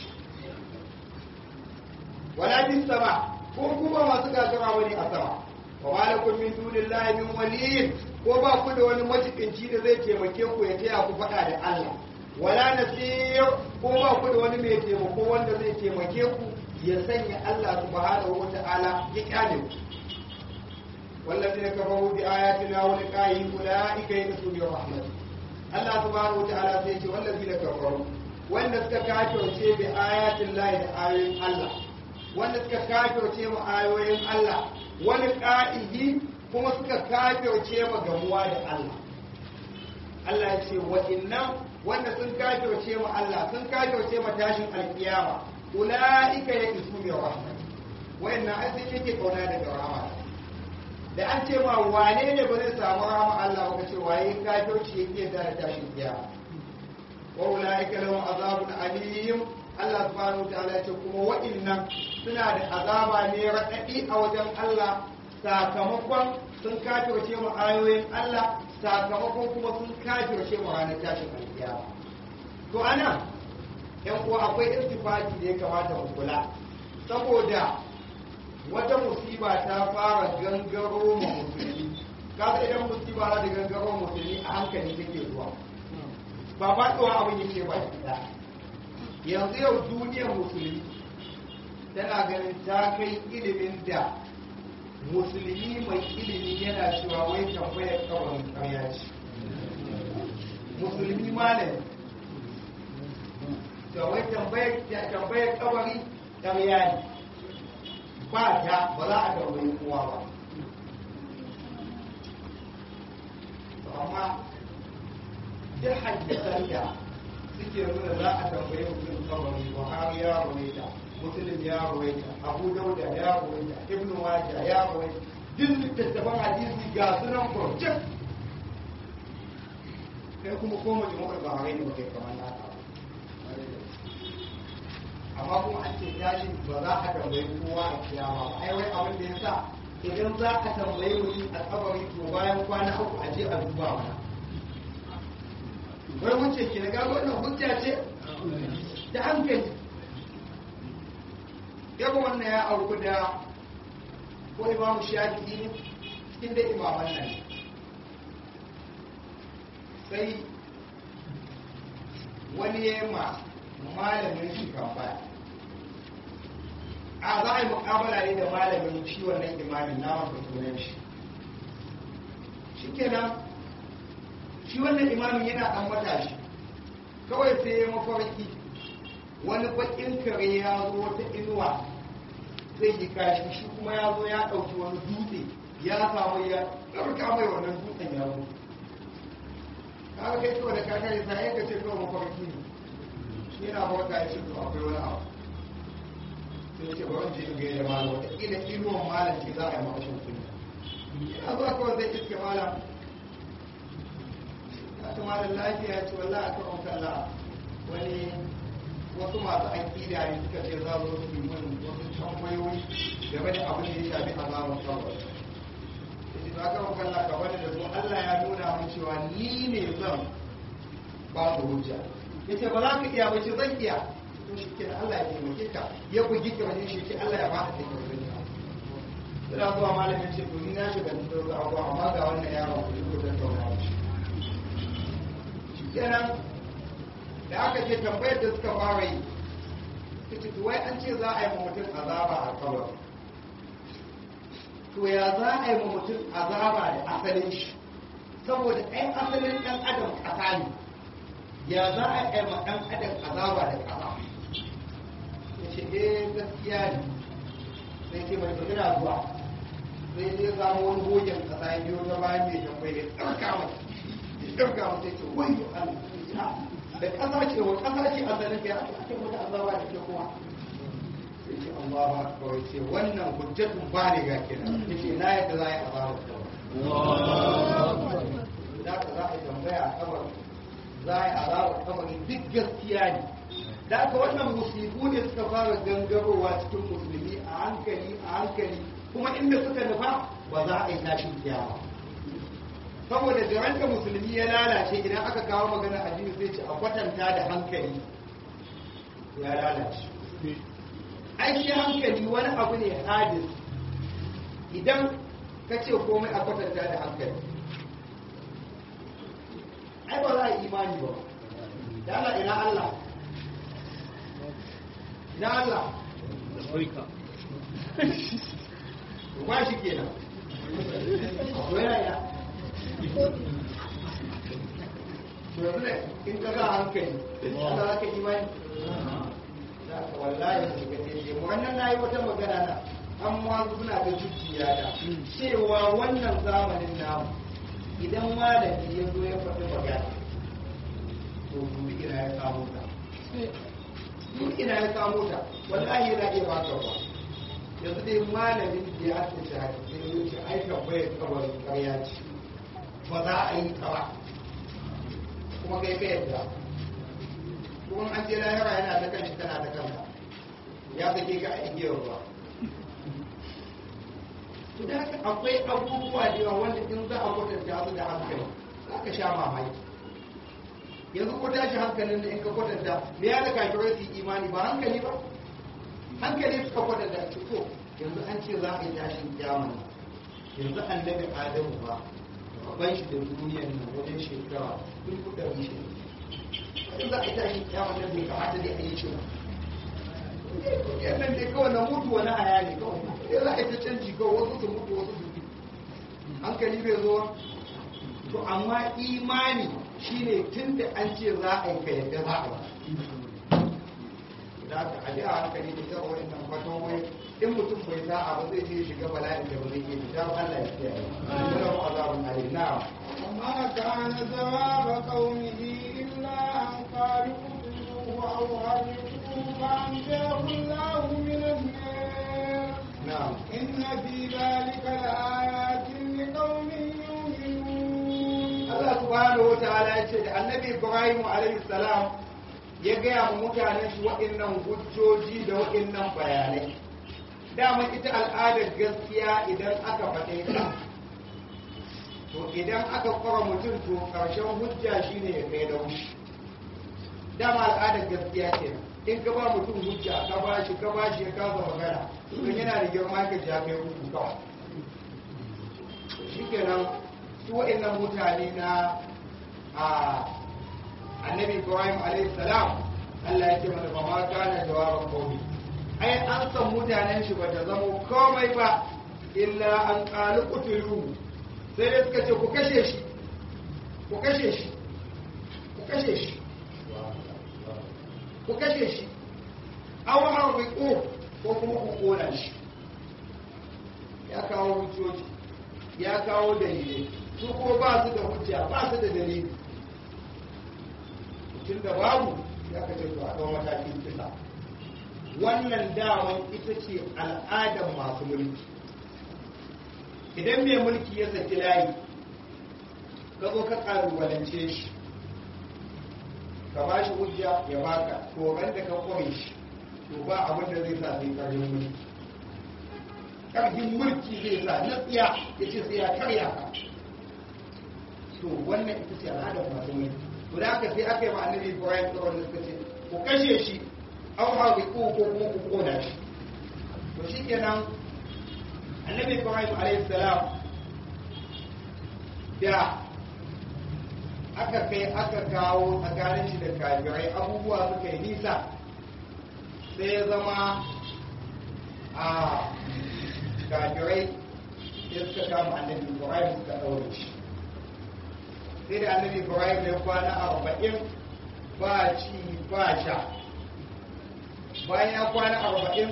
walakin sama ko kuma masu gagara wani a sama wa malakum min dunillahi min waliyin ko ba ku da wani majibinci da zai taimake ku ya taya ku faɗa da Allah wala nasir ko ba ku da wani mai taimako wanda zai taimake ku ya sanya Allah subhanahu wa ta'ala ya kyale ku والذين كفروا بآياتنا ولقائه أولئك يئسوا من رحمته الله سبحانه وتعالى سيجي والذين كفروا wanda suka kafirce bi ayatin lahi da ayoyin Allah wanda suka kafirce mu ayoyin Allah wani ka'ihi kuma suka kafirce mu gamuwa da Allah Allah ya ce wa'innan wanda sun kafirce mu Allah sun kafirce mu tashin alkiyama ulaika ya isu bi rahmat wa'innan ai sun yake kauna daga rahama da an ce ma wane ne ba zai samu rahama Allah ba ce waye kafirci yake da tashin kiyama wa ulaika lahum azabun alim Allah subhanahu wa ta'ala ya ce kuma wa'innan suna da azaba ne raɗaɗi a wajen Allah sakamakon sun kafirce mu ayoyin Allah sakamakon kuma sun kafirce mu ranar tashin alkiyama to ana yan uwa akwai irtifaki da ya kamata mu kula saboda wata musiba ta fara gangaro ma musulmi kaga idan musiba za ta gangaro musulmi a hankali take zuwa ba faɗuwa abin yake ba ɗaya yanzu yau duniyar musulmi tana ganin ta kai ilimin da musulmi mai ilimi yana cewa wai tambayar kabarin karya ce musulmi malami da wai tambayar kabari karya ne ba ta ba za a tambayi kowa ba amma duk hadisan da suke nuna za a tambaye mutum kabari buhari ya rawaita muslim ya rawaita abu dauda ya rawaita ibn majah ya rawaita duk littattafan hadisi ga sunan project sai kuma ko mu jama'a ba harai ne kai kamar naka amma kuma an ce tashi ba za a tambayi kowa a kiyama ba ai wai abin da yasa idan za a tambayi mutum a kabari to bayan kwana uku a je a duba mana wai wuce ke na gago wannan hujja ce da hankali yaba wannan ya auku da ko imamu shafi'i ne cikin da imaman nan sai wani ya ma malamin shi kamfani a za a yi mukabala ne da malamin shi wannan imamin na wanda sunan shi shi kenan shi wannan imamin yana dan matashi kawai sai ya mafarki wani bakin kare ya zo wata inuwa zai yi kashi shi kuma ya zo ya ɗauki wani dutse ya samu ya ɗauka mai wannan dutsen ya zo kaga kai kawai da ka kare sa ya kace kawai mafarki ne shi yana farka ya ce to akwai wani abu sai ce bari je in ga yadda malam wata kila inuwan malam ce za a yi makashin kunya yana zuwa kawai zai iske malam ta malam lafiya ce wallahi aka ɗauka Allah wani wasu masu aƙida ne suka ce za su su yi min wasu tambayoyi game da abin da ya shafi azabar kawai yace ba ka roƙa Allah ka bani da su Allah ya nuna min cewa ni ne zan ba su hujja yace ba za ka iya ba ce zan iya to shi ke Allah ya taimake ka ya bugi ka wajen shi ke Allah ya ba ka take wajen ka suna zuwa malamin ce to ni na shiga cikin abuwa amma ga wannan yaron ku ko zan tauna shi kenan da aka ce tambayar da suka fara yi ta ce wai an ce za a yi mutum azaba a kawar to ya za a yi mutum azaba da asalin shi saboda ɗan asalin ɗan adam ƙasa ne ya za a yi ma ɗan adam azaba da ƙasa ya ce eh gaskiya ne sai ce mai tafiya zuwa sai zai samu wani gogen ƙasa ya biyo ta bayan mai tambayar ya ɗauka mai ya ɗauka mai sai ce wai Allah da ƙasa ce wa ƙasa ce a zanen ya ake wata azaba da ke kuma sai ce Allah ba kawai ce wannan hujjatun ba ne ga kenan ya ce na yadda za a yi azaba kawai za ka za a yi tambaya a kabar za a yi azaba kamar duk gaskiya ne da aka wannan musibu ne suka fara gangarowa cikin musulmi a hankali a hankali kuma inda suka nufa ba za a yi tashin kiyama saboda da ranka musulmi ya lalace idan aka kawo magana addini sai ce a kwatanta da hankali ya lalace ai shi hankali wani abu ne hadis idan ka ce komai a kwatanta da hankali ai ba za a yi imani ba da Allah ina Allah ina Allah ba shi kenan akwai yana to yanzu ne in ka ga hankali Allah za ka imani za ka wallahi da shiga ce mu wannan na yi wata magana na amma suna da zuciya da cewa wannan zamanin namu idan malami ya zo ya faɗi magana to dubi ina ya samu ta duk ina ya samu ta wallahi yana iya baka ba yanzu dai malamin da ya ake shi haka sai ya ce ai tambayar kabarin ƙarya ce ba za a yi ta ba kuma kai ka yadda kuma an ce lahira yana ta kanshi tana ta kanka ya sake ka a igiyar ruwa to da haka akwai abubuwa da yawa wanda in za a kwatanta su da hankali za ka sha mamaki yanzu ko tashi hankalin da in ka kwatanta me ya da kafirai su imani ba hankali ba hankali suka kwatanta ci to yanzu an ce za a yi tashin kyamani yanzu annabi adamu ba ban shi da duniyar nan wajen shekara duk kudin shi yanzu za a yi tashin kyamani da bai kamata dai a yi shi ba yannan dai kawai na mutu wani aya ne kawai sai za a yi ta canji kawai wasu su mutu wasu su hankali bai zo to amma imani shine tun da an ce za a yi ka yadda za a yi da aka aji a hankali da ta wani nan fatan wai in mutum bai sa'a ba zai je shiga bala'in da ba zai iya fita ba Allah ya kiyaye wala mu azabun alim na'am وما كان جواب قومه إلا أن قالوا اقتلوه أو حرقوه فأنجاه الله من النار na'am إن في ذلك لآيات لقوم يؤمنون Allah subhanahu wa ta'ala ya ce da annabi Ibrahim alaihi salam ya gaya wa mutanen shi waɗannan hujjoji da waɗannan bayanai dama ita al'adar gaskiya idan aka faɗe ta to idan aka kwara mutum to ƙarshen hujja shine ya kai da wushi dama al'adar gaskiya ce in ka ba mutum hujja ka ba shi ka ba shi ya kasa magana don yana da girma ka ja kai uku kawai shikenan su wa'annan mutane na a annabi ibrahim alayhi salam Allah ya ce mana ba ma kana jawaban qawmi ai an san mutanen shi ba ta zama komai ba illa an qalu qutulu sai dai suka ce ku kashe shi ku kashe shi ku kashe shi ku kashe shi aw harbiqu ko kuma ku kona shi ya kawo hujjoji ya kawo dalilai su ko ba su da hujja ba su da dalili tun da babu ya ka ce to a ɗau matakin kisa wannan daman ita ce al'adar masu mulki idan mai mulki ya saki layi ka zo ka ƙalubalance shi ka ba shi hujja ya baka to ran da ka kware shi to ba abin da zai sa sai ƙarfin mulki ƙarfin mulki zai sa na tsiya ya ce sai ya karya ka to wannan ita ce al'adar masu mulki to da aka sai aka yi ma annabi Ibrahim tsoron da suka ce ku kashe shi aw hawiqu ko kuma ku kona shi to shikenan annabi Ibrahim alayhi salam da aka kai aka kawo tsakanin shi da kafirai abubuwa suka yi nisa sai ya zama a kafirai sai suka kama annabi Ibrahim suka ɗaure shi sai da annabi ibrahim ya kwana arba'in ba ci ba sha bayan ya kwana arba'in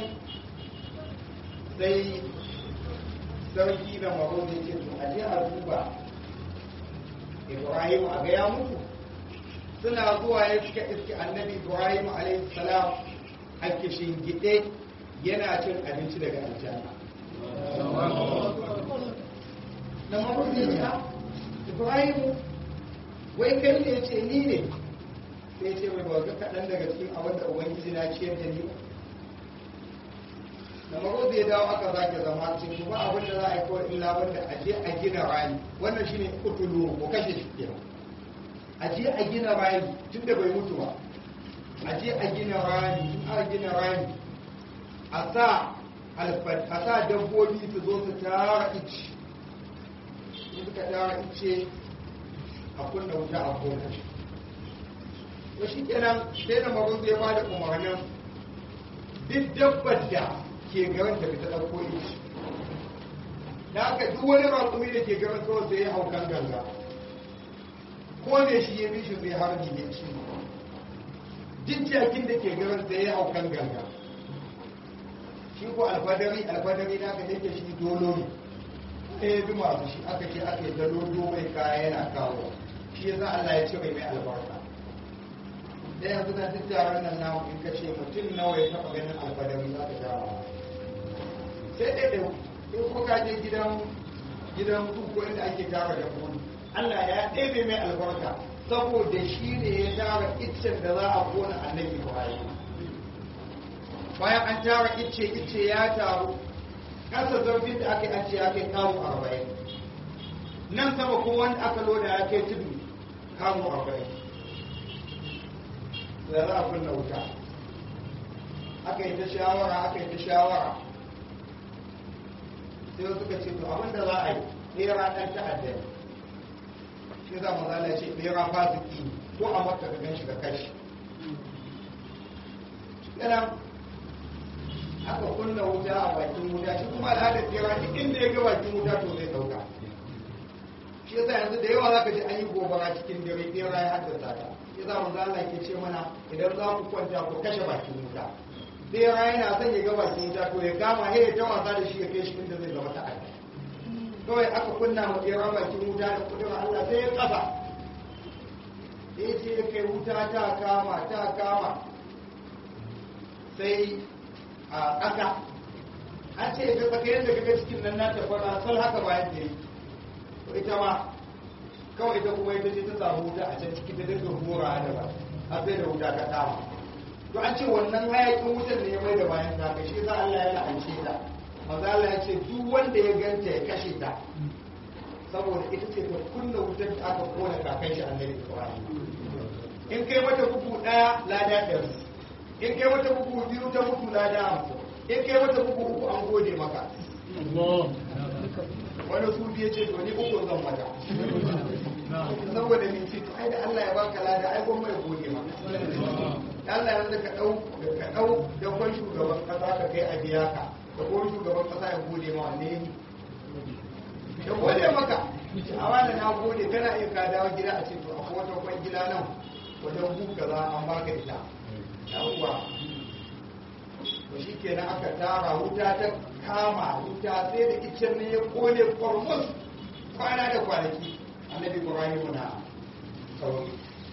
sai sarki da maro da ce to a je a duba ibrahim a gaya mutu suna zuwa ya suka iske annabi ibrahim alaihi salam a gide yana cin abinci daga aljanna da maro da ce ibrahim wai kai ne ce ni ne sai ce mai bauta kaɗan daga cikin abin da ubangiji na ciyar da ni da maro zai dawo aka zake zama cikin kuma abin da za a yi kawai illa wanda a je a gina rani wannan shine kutulu ko kashe shi kenan a je a gina rani tun da bai mutu ba a je a gina rani in aka gina rani a sa alfad a sa dabbobi su zo su tara ice in suka tara ice a kunna wuta a kona shi to shi kenan sai da magun zai ba da umarnin duk dabbar da ke garin da ta ɗauko ici da aka duk wani rakumi da ke garin kawai sai ya hau kan ganga ko ne shi ya bi shi zai harbi ne ci duk jakin da ke garin da ya hau kan ganga shi ko alfadari alfadari na ka yake shi dolo ne sai ya bi masu shi aka ce aka yi dalo mai kaya yana kawo shi yasa Allah ya ce mai mai albarka da yanzu na duk taron nan namu in ka ce mutum nawa ya taɓa ganin alfadari za ka jawo sai ɗaya ɗaya in ko ka je gidan gidan ko inda ake tara da kuma Allah ya ɗebe mai albarka saboda shi ne ya tara iccen da za a kona annabi Ibrahim bayan an tara icce icce ya taru kasa zarfin da aka yi an ce ya kai kawo arba'in nan sama ko wanda aka loda ya kai tudu kawo arba'in da za a kunna wuta aka yi ta shawara aka yi ta shawara sai suka ce to abinda za a yi ɗera ɗan ta'adda shi za mu zala ce ɗera fasiki ko a maka ka gan shi ka kashi yana aka kunna wuta a bakin wuta shi kuma al'adar ɗera duk inda ya ga bakin wuta to zai ɗauka shi yasa yanzu da yawa za ka ji an yi gobara cikin dare ɗera ya haddasa ta shi za mu zala ke ce mana idan za ku kwanta ku kashe bakin wuta ɗera yana son ya ga bakin wuta to ya kama ya ta wasa da shi ya kai shi inda zai zama ta'adda kawai aka kunna ma ɗera bakin wuta da kudin Allah sai ya kafa da ya ce ya kai wuta ta kama ta kama sai a ƙasa an ce ya tsaka yadda kaga cikin nan na tafara sal haka bayan da yi to ita ma kawai ita kuma ita ce ta samu wuta a can ciki ta dinga hura da ba har sai da wuta ka kama to an ce wannan hayakin wutar ne ya mai da bayan ta kai shi za Allah ya la'ance ta maza Allah ya ce duk wanda ya ganta ya kashe ta saboda ita ce ta kunna wutar da aka kona kakan shi annabi Ibrahim in kai mata bugu daya lada ɗari in kai mata bugu biyu ta mutu lada hamsin in kai mata bugu uku an gode maka wani su biye ce to ni uku zan mata saboda ni ce to ai da Allah ya baka lada ai gwamma ya gode maka Allah yanzu ka dau ka dau da kwan shugaban kasa ka kai a biya ka da kwan shugaban kasa ya gode ma wanne ne ya gode maka a wanda na gode kana iya ka dawo gida a ce to akwai wata kwan gida nan wajen buka za an baka ita yawwa to shi kenan aka tara wuta ta kama wuta sai da icen ne ya kone kwarmus kwana da kwanaki annabi ibrahim na sauri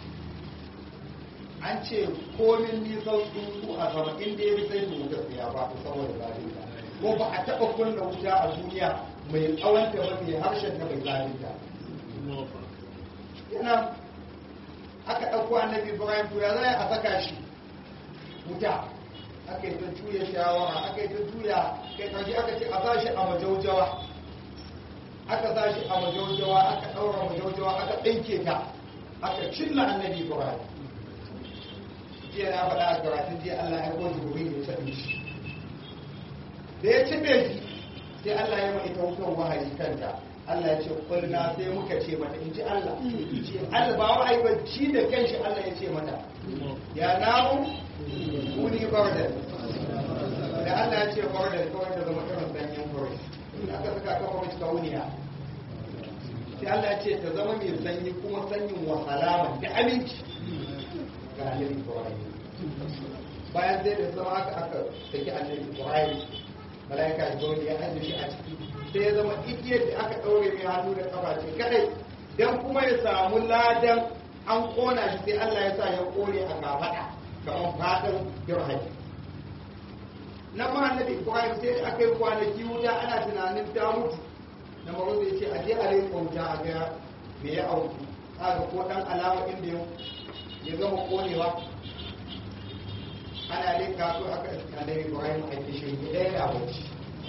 an ce komin nisan tsuntsu a sama inda ya fi sai da wutar ya ba saboda zalinta ko ba a taɓa kunna wuta a duniya mai tsawon ta mafi harshen ta mai zalinta yana aka ɗauko annabi ibrahim to ya zai a saka shi wuta aka yi ta juya shawara aka yi ta juya kai ƙarshe aka ce a sa shi a majaujawa aka sa shi a majaujawa aka ɗaura majaujawa aka ɗinke ta aka cinna annabi ibrahim jiya na faɗa a karatun jiya allah ya kwaji gobe ya saɗi shi da ya cibe shi sai allah ya mai ita wutan wahayi kanta Allah ya ce kulna sai muka ce mata in ji Allah ce Allah ba wa ba shi da kanshi Allah ya ce mata ya namu kuni bardan da Allah ya ce bardan kawai da zama irin sanyin kawai aka saka ka kawai ka wuniya sai Allah ya ce ta zama mai sanyi kuma sanyin wa salama da aminci ga annabi Ibrahim bayan sai da zama aka aka saki annabi Ibrahim malaika Jibril ya ajiye shi a ciki sai ya zama igiyar da aka ɗaure mai hannu da kafa ce kadai don kuma ya samu ladan an kona shi sai Allah ya sa ya kone a kafaɗa kamar fatan dirhami na ma annabi Ibrahim sai da aka yi kwanaki wuta ana tunanin ta mutu na maro zai ce a je a rai wuta a ga me ya auku aka ko dan alama inda ya gama konewa ana leka so aka annabi Ibrahim a kishin ɗaya da bacci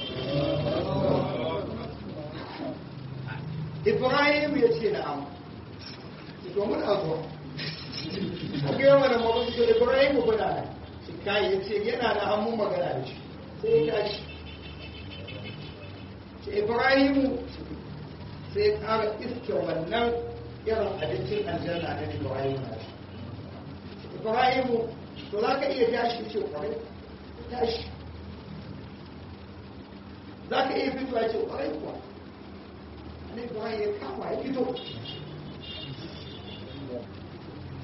ibrahim ya ce na'am to muna zuwa a gaya mana mawuzi da ibrahim ku kuna nan shi kai ya ce yana da hannun magana da shi sai ya tashi ce ibrahim sai ya ƙara iske wannan irin abincin aljanna na ibrahim na shi ibrahim to za ka iya tashi ce kwarai tashi za ka iya fito ya ce kwarai kuwa ne kuwa ya kama ya fito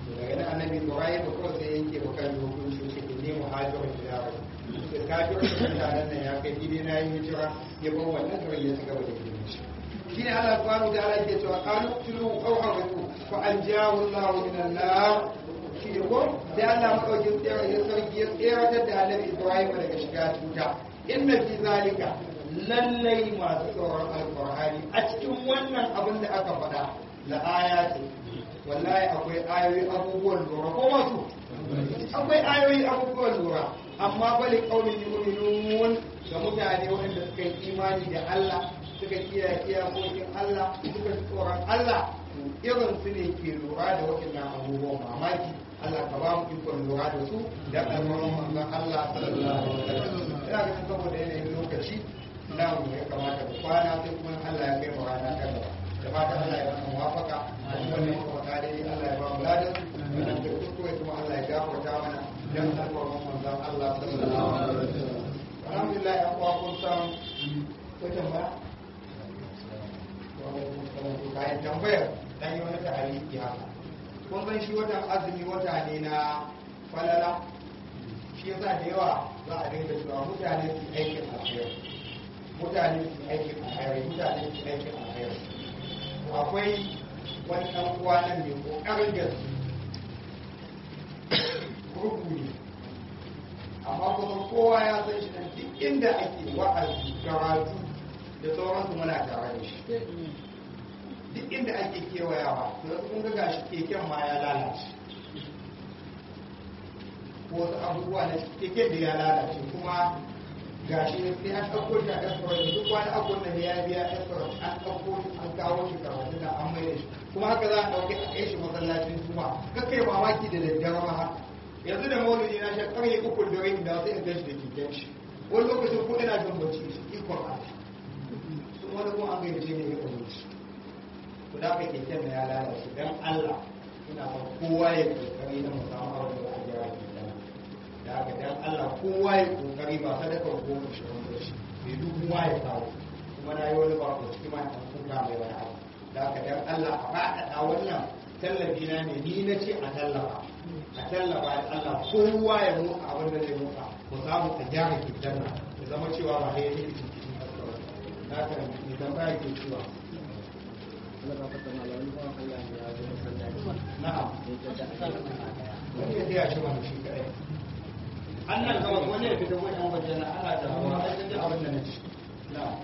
daga nan annabi ibrahim ko kawai sai yanke ba kan hukunci shi ne muhajirin ila rabbi da kafin mutanen nan ya kai gidi na yi hijira ya bar wannan kawai ya cigaba da gini shi shi ne Allah subhanahu ta'ala ke cewa qalu tulu aw hawatu fa anjahu Allah min an-nar shi ne ko sai Allah madaukin tsaya ya sarki ya tsayar da Annabi Ibrahim daga shiga tuta inna fi zalika lallai masu tsoron alqur'ani a cikin wannan abin da aka faɗa la ayati wallahi akwai ayoyi abubuwan lura ko masu akwai ayoyi abubuwan lura amma bali kaunin yu'minun ga mutane waɗanda suka yi imani da Allah suka kiyaye iyakokin Allah suka ji tsoron Allah irin su ne ke lura da waɗannan abubuwan mamaki Allah ka ba mu ikon lura da su da alƙawarin manzon Allah sallallahu alaihi wasallam ina ganin saboda yanayin lokaci na mu ya kamata mu kwana sai kuma Allah ya kai mu rana ta gaba da fatan Allah ya mana muwafaka a cikin wannan wata dai Allah ya ba mu ladan wannan da kuskure kuma Allah ya gafarta mana dan alƙawarin manzon Allah sallallahu alaihi wasallam alhamdulillah ya kuwa kun san ko tambaya bayan tambayar dan yi wani ta'aliki haka kun san shi watan azumi wata ne na falala shi yasa da yawa za a dinga cewa mutane su aikin alheri mutane su aikin alheri mutane su aikin alheri akwai wani ɗan uwa nan mai ƙoƙarin gaske kurku ne amma kuma kowa ya san shi nan duk inda ake wa'azi karatu da sauransu muna tare da shi duk inda ake kewayawa to da kun ga gashi keken ma ya lalace ko wasu abubuwa na keken da ya lalace kuma gashi sai an ɗauko shi a escort da duk wani abun da ya biya escort an ɗauko shi an kawo shi karatu da an mai da shi kuma haka za a ɗauke a kai shi masallacin juma kakai mamaki da daddare ma haka yanzu da maulidi na shan ƙarye uku da rai da sai in gashi da keken shi wani lokacin ko ina jin bacci shi ikon Allah sun wani kuma an gayyace ne ya kuma shi ku da kai keken da ya lalace dan Allah ina son kowa ya kokari na musamman abin da a gyara keken da haka dan Allah kowa ya kokari ba sadaka ko mu shi wanda shi bai duk kowa ya kawo kuma na yi wani ba ko cikin ma ta kuka mai wani abu da haka dan Allah a faɗaɗa wannan tallafi na ne ni na ce a tallafa a tallafa da Allah kowa ya motsa abin da zai motsa mu samu a gyara keken nan ya zama cewa ba ya yi cikin kasuwa da haka ne tambaya ke cewa na'am wani ya taya shi wani shi kadai an nan gaba wani ya fita wani waje na ana da hawa a cikin abin da na ci na'am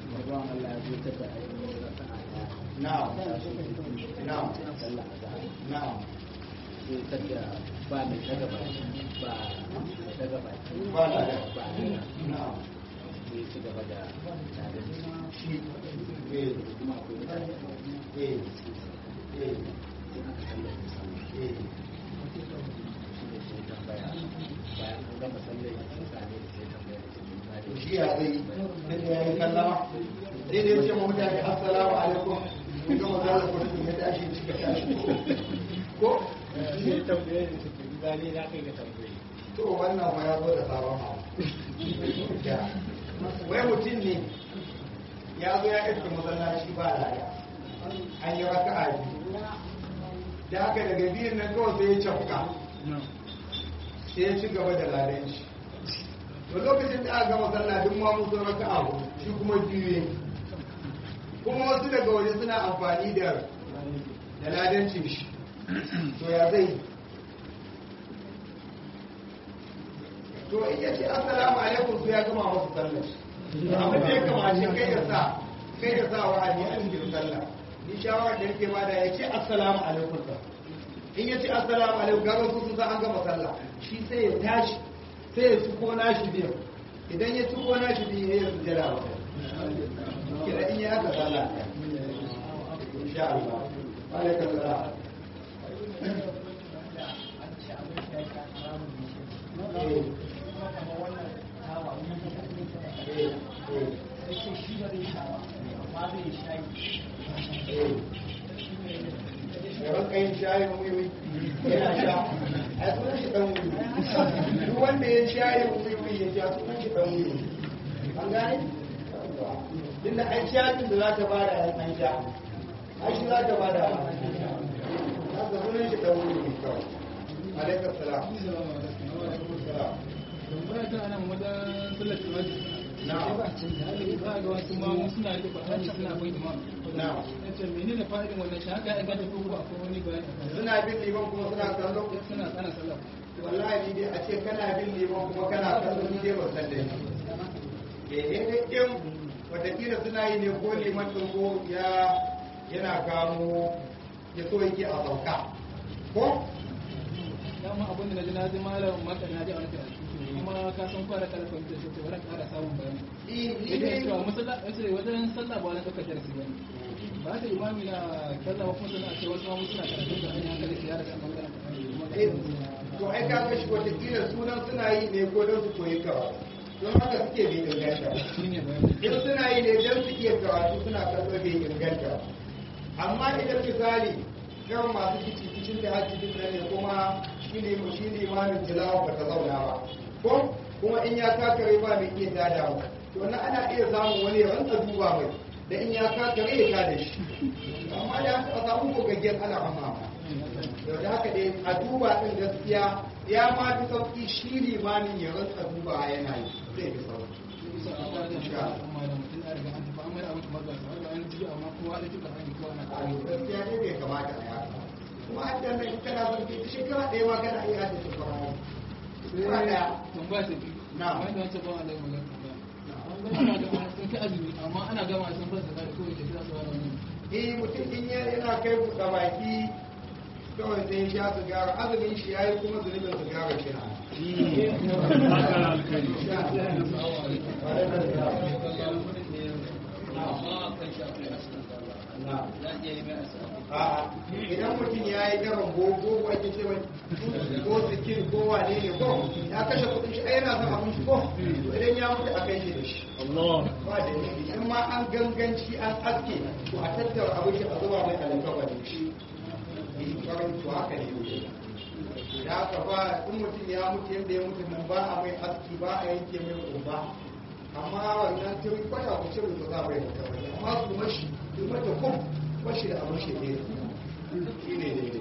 na'am na'am na'am ba mai daga baki ba daga baki ba na da ba na'am sai ci gaba da tare da shi shi eh kuma akwai mutane eh eh sai aka sallar da sallah eh shi ne sai tambaya bayan an gama sallar da sun same da sai tambaya da cikin to tsari shi ya zai sai da ya yi sallama sai da ya ce ma mutane assalamu alaikum kun gama zalla ko ya tashi cika tashi ko shi tambaye da cikin zane na kai ga tambaye to wannan ma ya zo da sabon abu wai mutum ne ya zo ya iska masallaci ba laya an yi raka a biyu da haka daga biyun nan kawai sai ya cafka sai ya ci gaba da ladanci to lokacin da aka gama sallah duk ma mun sun raka abu shi kuma biyu ne kuma wasu daga waje suna amfani da da ladancin shi to ya zai yi to in ya ce assalamu alaikum su ya gama masu sallar abin da ya kamace kai ya sa kai ya sa wa'adi a cikin sallah ni shawara da yake bada ya ce assalamu alaikum sa in ya ce assalamu alaikum gaba su su sa an gama sallah shi sai ya tashi sai ya ci ko nashi biyu idan ya ci ko nashi biyu ya yi jira wa kira in ya haka sallah insha Allah alaikum salam eh yawan kayan shayin wiwi yana sha a sunan shi dan wiwi duk wanda ya shayin wiwi ya sha sunan shi dan wiwi an gane din da an shayin da za ta bada an sha ai shi za ta bada da sunan shi dan wuri mai kyau alaikum salam salam tambaya ta nan wajen sallar tuwaji na'am za a ga wasu ma suna rike kwatani suna bin imam na'am yace menene fa'idin wannan shahada ya ganta ko ko akwai wani bayani a kan suna bin liman kuma suna kallo suna tsana sallah wallahi ni dai a ce kana bin liman kuma kana kallo ni dai ba san da shi eh eh dai in watakila suna yi ne ko liman din ko ya yana kamo ya so yake a sauka ko dama abin da na ji na ji malam maka na ji a wani karatu kuma ka san fara kala fahimtar shi to bari ƙara samun bayani ni ni yake dai cewa musalla yace wajen sallah ba na ɗaukar darasi ba ba ta imami na sallah ba kuma suna ce wasu ma suna karatu da hanyar hankali su yara kan bangaren kuma ga Eh, to ai ka ga shi watakila sunan suna yi ne ko don su koyi karatu don haka suke bai inganta shi ne bayani in suna yi ne don su iya karatu suna kallo bai inganta amma idan misali kan masu kici kicin da haji din nan ne kuma shi ne shi ne imamin tilawa ba ta zauna ba ko kuma in ya kakare ba mai iya tada ba to na ana iya samun wani ya rantsa duba mai da in ya kakare ya tada shi amma da a samu gogaggen ana amma da da haka dai a duba din gaskiya ya ma fi sauki shi limanin ya rantsa duba yana yi zai fi sauki bisa a tsarin shi a amma da mutum ya riga an tafi an mai abin kamar gasa har da an ji amma kowa da kika hanyar kowa na a gaskiya ne bai kamata a yaka kuma a can nan kana son ke shekara ɗaya ma kana iya da shekara shekara ɗaya tambaya ta biyu Na. wanda wancan ba Allah ya magana tambaya ana ga ana sun kai azumi amma ana gama sun fara zakar ko yake kira su wani eh mutum in ya yana kai buɗe baki kawai sai ya sha sigara azumin shi yayi kuma zunubin sigara shi na A'a, idan mutum ya yi gaban gogo ake ce mai ko sikin ko wane ne ko ya kashe kudin shi ai yana son abin shi ko to idan ya mutu a kai shi da shi ba da nufi in ma an ganganci an aske to a tattara abin shi a zuba mai alƙawa da shi yi karin to haka ne ne da haka ba in mutum ya mutu yadda ya mutu nan ba a mai aski ba a yanke mai kumba amma wannan tun kwata ku cire su za mai da kawai amma su mashi su mata kum mashi da abin shi ne shi ne ne